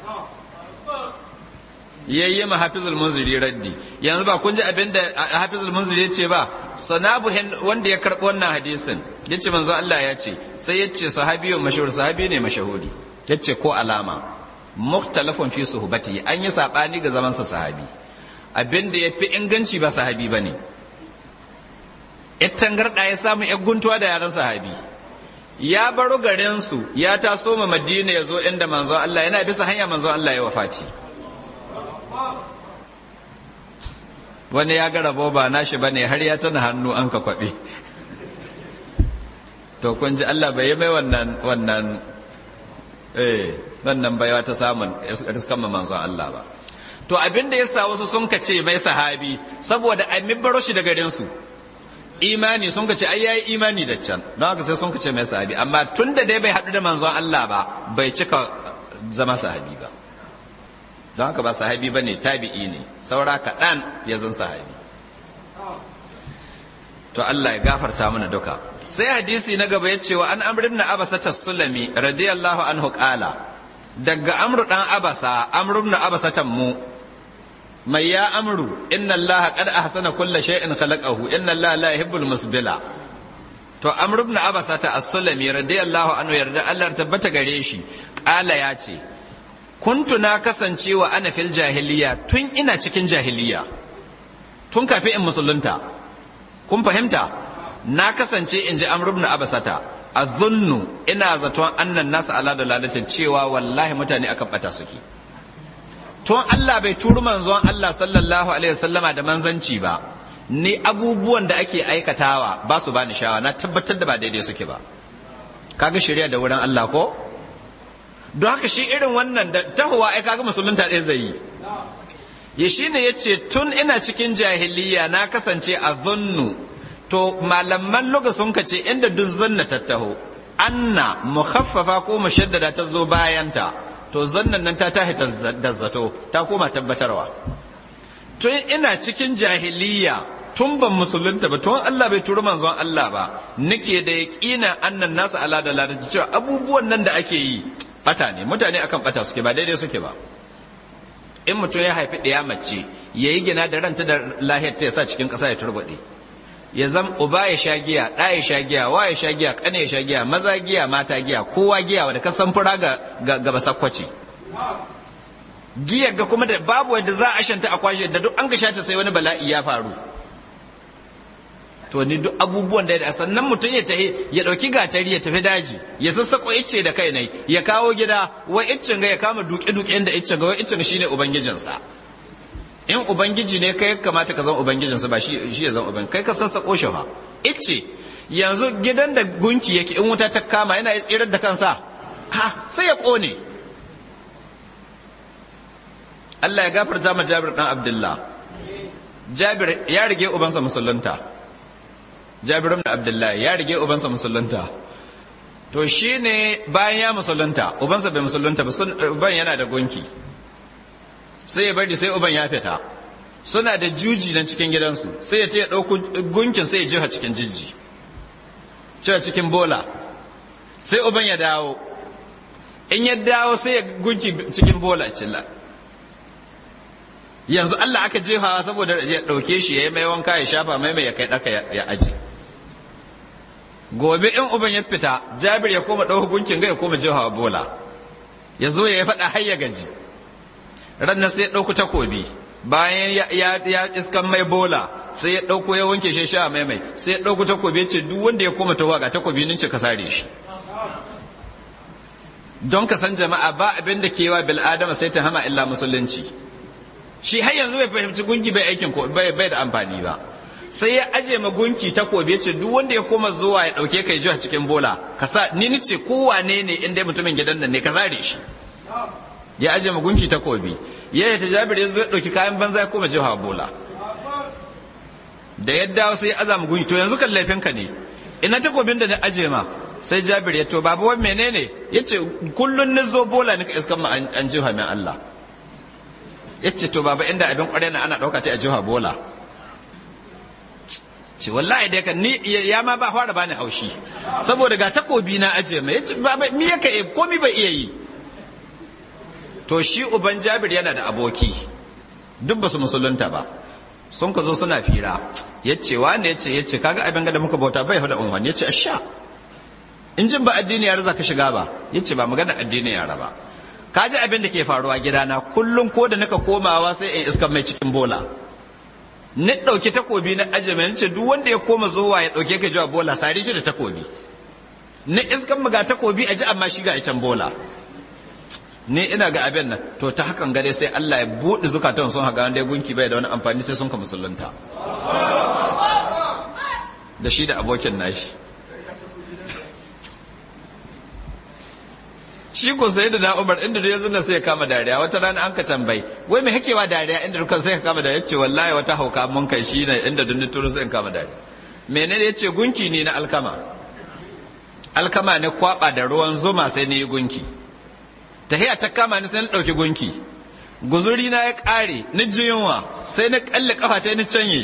ya yi ma hafizul munziri raddi yanzu ba kun ji abin da hafizul munziri ya ce ba sanabu wanda ya karɓi wannan hadisin ya ce manzo Allah ya ce sai ya ce sahabiyo mashahur sahabi ne mashahuri ya ce ko alama mukhtalafun fi suhbati an yi sabani ga zaman sa sahabi abin da ya fi inganci ba sahabi ba ne tangarɗa ya samu ‘yan guntuwa da yaran sahabi ya baro garinsu ya taso ma madina ya zo inda manzo Allah yana bisa hanya manzo Allah ya wafati wani ya ga rabo ba nashi ba ne har ya tana hannu an ka kwaɓe to kun ji Allah bai yi mai wannan wannan eh wannan baiwa ta samun riskan manzo Allah ba to abin da ya sa wasu sun kace mai sahabi saboda a baro shi da garinsu imani sun ce ai yayi imani da can don haka sai sun ce mai sahabi amma tun da dai bai haɗu da manzon Allah ba bai cika zama sahabi ba don haka ba sahabi ba ne tabi'i ne saura kaɗan ya zan sahabi to Allah ya gafarta mana duka sai hadisi na gaba ya ce wa an amrin na abasa ta sulami radiyallahu anhu qala daga amru dan abasa amru na abasa mu mai ya amru inna Allah qad ahsana kulla shay'in khalaqahu inna Allah la yuhibbul musbila to amru ibn abasa ta as-sulami radiyallahu anhu yarda Allah tabbata gare shi qala ya ce kuntu na kasance wa ana fil jahiliya tun ina cikin jahiliya tun kafin in musulunta kun fahimta na kasance in ji amru ibn abasata azunnu ina zaton annan nasu ala dalalatin cewa wallahi mutane akan bata suke tun Allah bai turu manzon Allah sallallahu alaihi wasallama da manzanci ba ni abubuwan da ake aikatawa ba su bani shawa na tabbatar da ba daidai suke ba kaga shari'a da wurin Allah ko don haka shi irin wannan da tahowa ai kaga musulunta ɗaya zai yi ya shine yace tun ina cikin jahiliya na kasance a zunnu to malaman luga sun kace inda duk zanna tattaho anna mukhaffafa ko mushaddada ta zo bayanta to zannan nan ta tahi da zato ta koma tabbatarwa tun ina cikin jahiliya tun ban musulunta ba tun Allah bai turi manzon Allah ba nake da yaqina annan nasu ala da lada cewa abubuwan nan da ake yi bata ne mutane akan bata suke ba daidai suke ba in mutum ya haifi ɗaya mace ya yi gina da ranta da lahiyar ta ya sa cikin ƙasa ya turbaɗe ya zam uba ya sha giya ɗa ya sha giya wa ya sha giya ƙane ya sha giya maza giya mata giya kowa giya wadda ka san fura ga ga basakwaci giyar ga kuma da babu wadda za a shanta a kwashe da duk an ga shata sai wani bala'i ya faru to ni duk abubuwan da ya sannan mutum ya tafi ya dauki gatari ya tafi daji ya sassako icce da kai ne ya kawo gida wai iccen ga ya kama duke duke da iccen ga wai iccen shine ubangijinsa in ubangiji ne kai kamata ka zama ubangijinsa ba shi shi ya zama ubangiji kai ka sassako shi fa icce yanzu gidan da gunki yake in wuta ta kama yana ya tsirar da kansa ha sai ya kone Allah ya gafarta ma Jabir dan Abdullah Jabir ya rige ubansa musulunta Jabir ibn Abdullah ya rige ubansa musulunta to shine bayan ya musulunta ubansa bai musulunta ba uban yana da gunki sai ya bari sai uban ya fita suna da juji nan cikin gidansu sai ya ce ya ɗauko gunkin sai ya jefa cikin jijji cewa cikin bola sai uban ya dawo in ya dawo sai ya gunki cikin bola cilla yanzu Allah aka jefawa saboda ya ɗauke shi ya yi mai wanka ya shafa mai mai ya kai ɗaka ya aji gobe in uban ya fita jabir ya koma ɗauka gunkin ga ya koma jefawa bola ya zo ya faɗa har ya gaji ranar sai ya ɗauku takobi bayan ya iskan mai bola sai ya ɗauko ya wanke shi sha mai mai sai ya ɗauku takobi ya ce duk wanda ya koma tawa ga takobi nince ka sare shi don ka san jama'a ba abin da kewa bil adama sai ta hama illa musulunci shi har yanzu bai fahimci gunki bai aikin ko bai bai da amfani ba sai ya aje ma gunki takobi ya ce duk wanda ya koma zuwa ya ɗauke kai jiwa cikin bola ka sa ni ni ce kowane ne in dai mutumin gidan nan ne ka sare shi ya aje ma gunki takobi ya yi tajabir ya zo ya ɗauki kayan banza ya koma jiha bola da ya dawo sai ya aza ma gunki to yanzu kan laifinka ne ina takobin da na aje ma sai jabir ya to babu wani menene ya ce kullum na zo bola nika iskan ma an jiha min Allah ya ce to baba inda abin kwarai na ana ɗauka ta a jiha bola ce wallahi dai kan ni ya ma ba fara bani haushi saboda ga takobi na aje ma ya ce baba mi yaka komi bai iya yi to shi uban jabir yana da aboki duk ba su musulunta ba sun ka zo suna fira ya ce wane ya ce ya ce kaga abin da muka bauta bai hada unwani ya ce asha in jin ba addini yara za ka shiga ba ya ce ba magana addini yara ba ka ji abin da ke faruwa gidana kullum ko da nika komawa sai in iska mai cikin bola ni ɗauki takobi na ajiye ce duk wanda ya koma zuwa ya ɗauke ka jiwa bola sari shi da takobi ni iskan ga takobi a ji amma shi ga can bola ni ina ga abin nan to ta hakan gare sai Allah ya buɗe zukatan sun haka wanda ya gunki bai da wani amfani sai sun ka musulunta da shi da abokin nashi shi ko sai da na Umar inda da yanzu na sai ya kama dariya wata rana an ka tambayi wai me hakewa dariya inda duka sai ka kama dariya ce wallahi wata hauka mun kai shi ne inda dun turu sai in kama dariya menene yace gunki ne na alkama alkama ne kwaba da ruwan zuma sai ne yi gunki tahiya ta kama ni sai na ɗauki gunki guzuri na ya ƙare ni ji yunwa sai na ƙalle ƙafa ta ni canye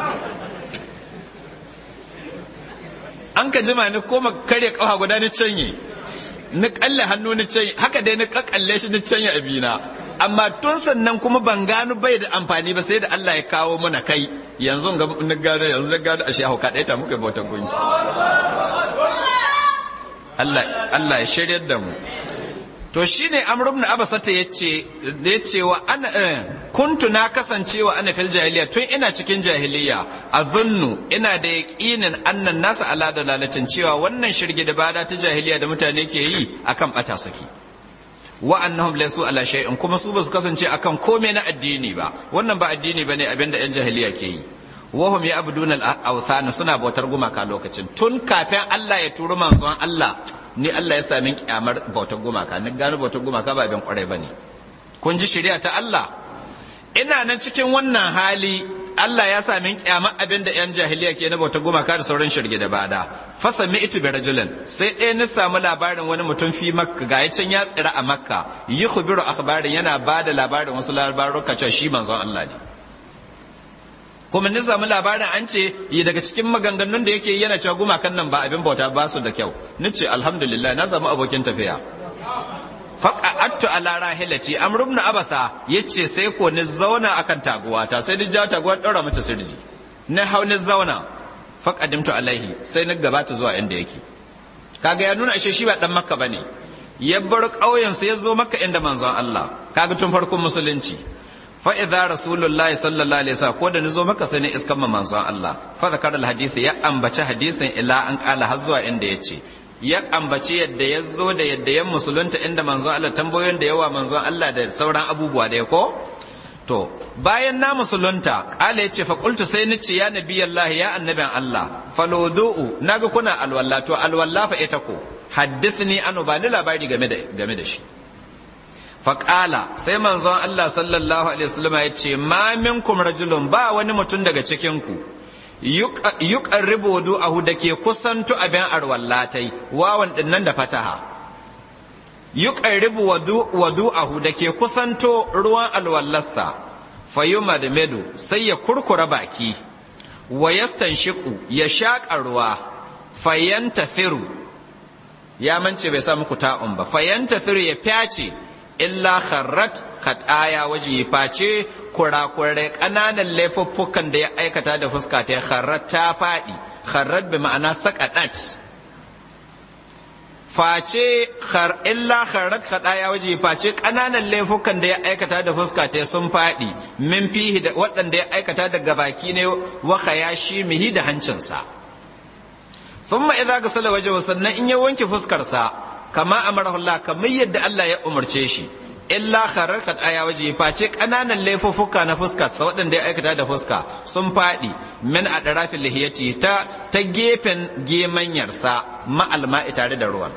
an ka jima ni koma karya ƙafa guda ni canye ni ƙalle hannu ni canye haka dai ni ƙaƙalle shi ni canye abina amma tun sannan kuma ban gano bai da amfani ba sai da Allah ya kawo mana kai yanzu ga ni gano yanzu na gano ashe hauka ɗaya ta muka bautan gunki Allah Allah ya shiryar da mu to shine amr ibn abasata yace yace wa ana kuntu na kasancewa ana fil jahiliya tun ina cikin jahiliya azunnu ina da yaqinin annan nasa ala dalalatin cewa wannan shirgi da bada ta jahiliya da mutane ke yi akan bata saki wa annahum laysu ala shay'in kuma su ba su kasance akan komai na addini ba wannan ba addini bane abinda yan jahiliya ke yi wahum ya abuduna al suna bautar gumaka lokacin tun kafin Allah ya turu manzon Allah ni Allah ya sami kyamar bautar gumaka ni gano bautar gumaka ba abin kwarai bane kun ji shari'a ta Allah ina nan cikin wannan hali Allah ya sami kyamar abin da yan jahiliya ke na bautar gumaka da sauran shirge da bada fasa mi itu bi rajulin sai ɗaya ni samu labarin wani mutum fi makka ga can ya tsira a makka yi khubiru akhbarin yana bada labarin wasu labaruka cewa shi manzon Allah ne kuma ni samu labarin an ce yi daga cikin maganganun da yake yana cewa gumakan nan ba abin bauta ba su da kyau ni ce alhamdulillah na samu abokin tafiya faqa'attu ala rahilati amr ibn abasa yace sai ko ni zauna akan taguwata sai ni ja taguwar daura mata sirri ni hau ni zauna faqadimtu alaihi sai ni gabata zuwa inda yake kaga ya nuna ashe shi ba dan makka bane ya bar ƙauyen sa ya zo makka inda manzon Allah kaga tun farkon musulunci fa idza rasulullahi sallallahu alaihi wasallam ko da nazo maka sai ne iskan manzon Allah fa zakara alhadith ya ambaci hadisin ila an kala har zuwa inda yace ya ambaci yadda ya zo da yadda ya musulunta inda manzon Allah tambayoyin da yawa manzon Allah da sauran abubuwa da ya ko to bayan na musulunta kala yace fa qultu sai ni ce ya nabiyallahi ya annabin Allah falodu'u naga kuna alwalla to alwalla fa ita ko haddithni anu ba ni labari game da game da shi faƙala sai manzon Allah sallallahu alaihi wasallam ya ce ma minkum rajulun ba wani mutum daga cikinku yuqarribu wudu'ahu da ke kusanto abin arwallatai wawan dinnan da fataha yuqarribu wudu'ahu da ke kusanto ruwan alwallarsa fayuma da medu sai ya kurkura baki wa yastanshiqu ya shaƙa ruwa fayantathiru ya mance bai sa muku ta'un ba fayantathiru ya fyace illa kharrat khataya waje face kurakurai ƙananan laifuffukan da ya aikata da fuska ta kharrat ta faɗi kharrat bi ma'ana saqadat face khar illa kharat khadaya waje face kananan laifukan da ya aikata da fuska ta sun faɗi min fihi da waɗanda ya aikata daga baki ne wa khayashi mihi da hancinsa thumma idza gasala wajhu sannan in ya wanke fuskar sa kama amarahu Allah kamar yadda Allah ya umarce shi illa kharar aya waje face kananan laifuffuka na fuska sa waɗanda ya aikata da fuska sun faɗi min a ɗarafin lihiyati ta ta gefen gemanyarsa ma'alma'i tare da ruwan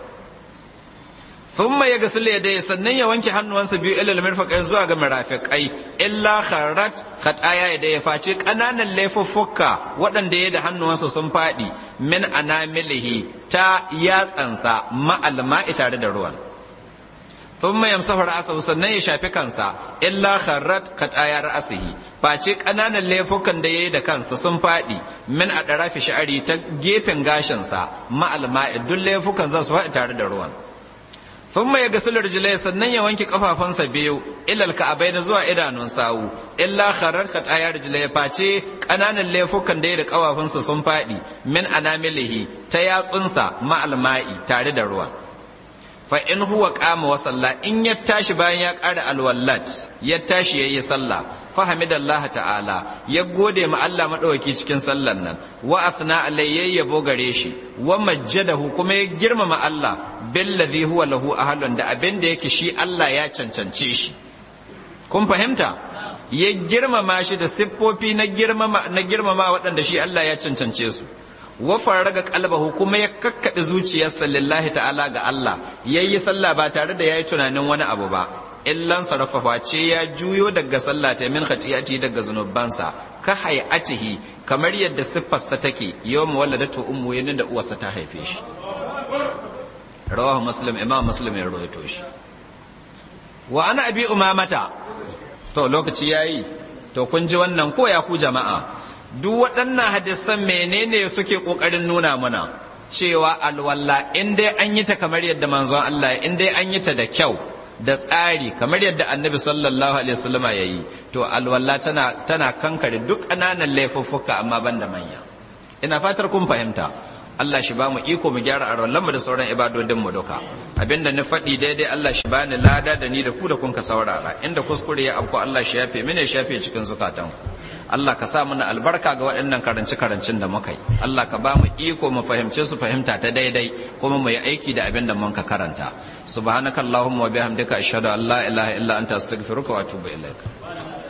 thumma ya gasu ya sannan ya wanke hannuwansa biyu ilal mirfaqai zuwa ga mirafiqai illa kharat khataya ya ya face kananan laifuffuka waɗanda ya da hannuwansa sun faɗi min anamilihi ta yatsansa ma'alma'i tare da ruwan thumma yamsahu ra'sahu sannan ya shafi kansa illa kharrat qataya ra'sihi face kananan laifukan da yayi da kansa sun fadi min a darafi sha'ari ta gefen gashin sa ma'al ma'i duk laifukan za su faɗi tare da ruwan thumma ya gasul rijlai sannan ya wanke kafafunsa biyu ilal ka'abaina zuwa idanun sawu illa kharrat qataya rijlai face kananan laifukan da yayi da kafafunsa sun fadi min anamilihi ta yatsunsa ma'al ma'i tare da ruwan fa in huwa qama wa salla in ya tashi bayan ya ƙara alwallat ya tashi yayi sallah fa hamidallahi ta'ala ya gode ma Allah madawaki cikin sallan nan wa athna alayhi yabo gare shi wa majjadahu kuma ya girmama Allah billazi huwa lahu ahlun da abin da yake shi Allah ya cancance shi kun fahimta ya girmama shi da siffofi na girmama na girmama waɗanda shi Allah ya cancance su wa faraga qalbahu kuma ya kakkaɗe zuciyarsa lillahi ta'ala ga Allah yayi sallah ba tare da yayi tunanin wani abu ba illan sarafafa ce ya juyo daga sallah ta min khatiyati daga zunubansa ka hayatihi kamar yadda siffarsa take yawm waladatu ummu yanin da uwarsa ta haife shi rawahu muslim imam muslim ya rawaito shi wa ana abi umamata to lokaci yayi to kun ji wannan ko ya ku jama'a duk waɗannan hadisan menene suke ƙoƙarin nuna mana cewa alwala in dai an yi ta kamar yadda manzon Allah in dai an yi ta da kyau da tsari kamar yadda annabi sallallahu alaihi wasallama ya yi to alwala tana tana kankare duk ƙananan laifuffuka amma ban da manya ina fatar kun fahimta Allah shi ba mu iko mu gyara a mu da sauran ibadodin mu duka abinda na faɗi daidai Allah shi ba ni lada da ni da ku da kun ka saurara inda kuskure ya afko Allah shi yafe mini shafe cikin zukatan Allah ka sa mana albarka ga waɗannan karanci karancin da muka yi Allah ka ba mu iko mu fahimce su fahimta ta daidai kuma mu yi aiki da abin da mun ka karanta subhanakallahumma wa bihamdika ashhadu an la ilaha illa anta astaghfiruka wa atubu ilaik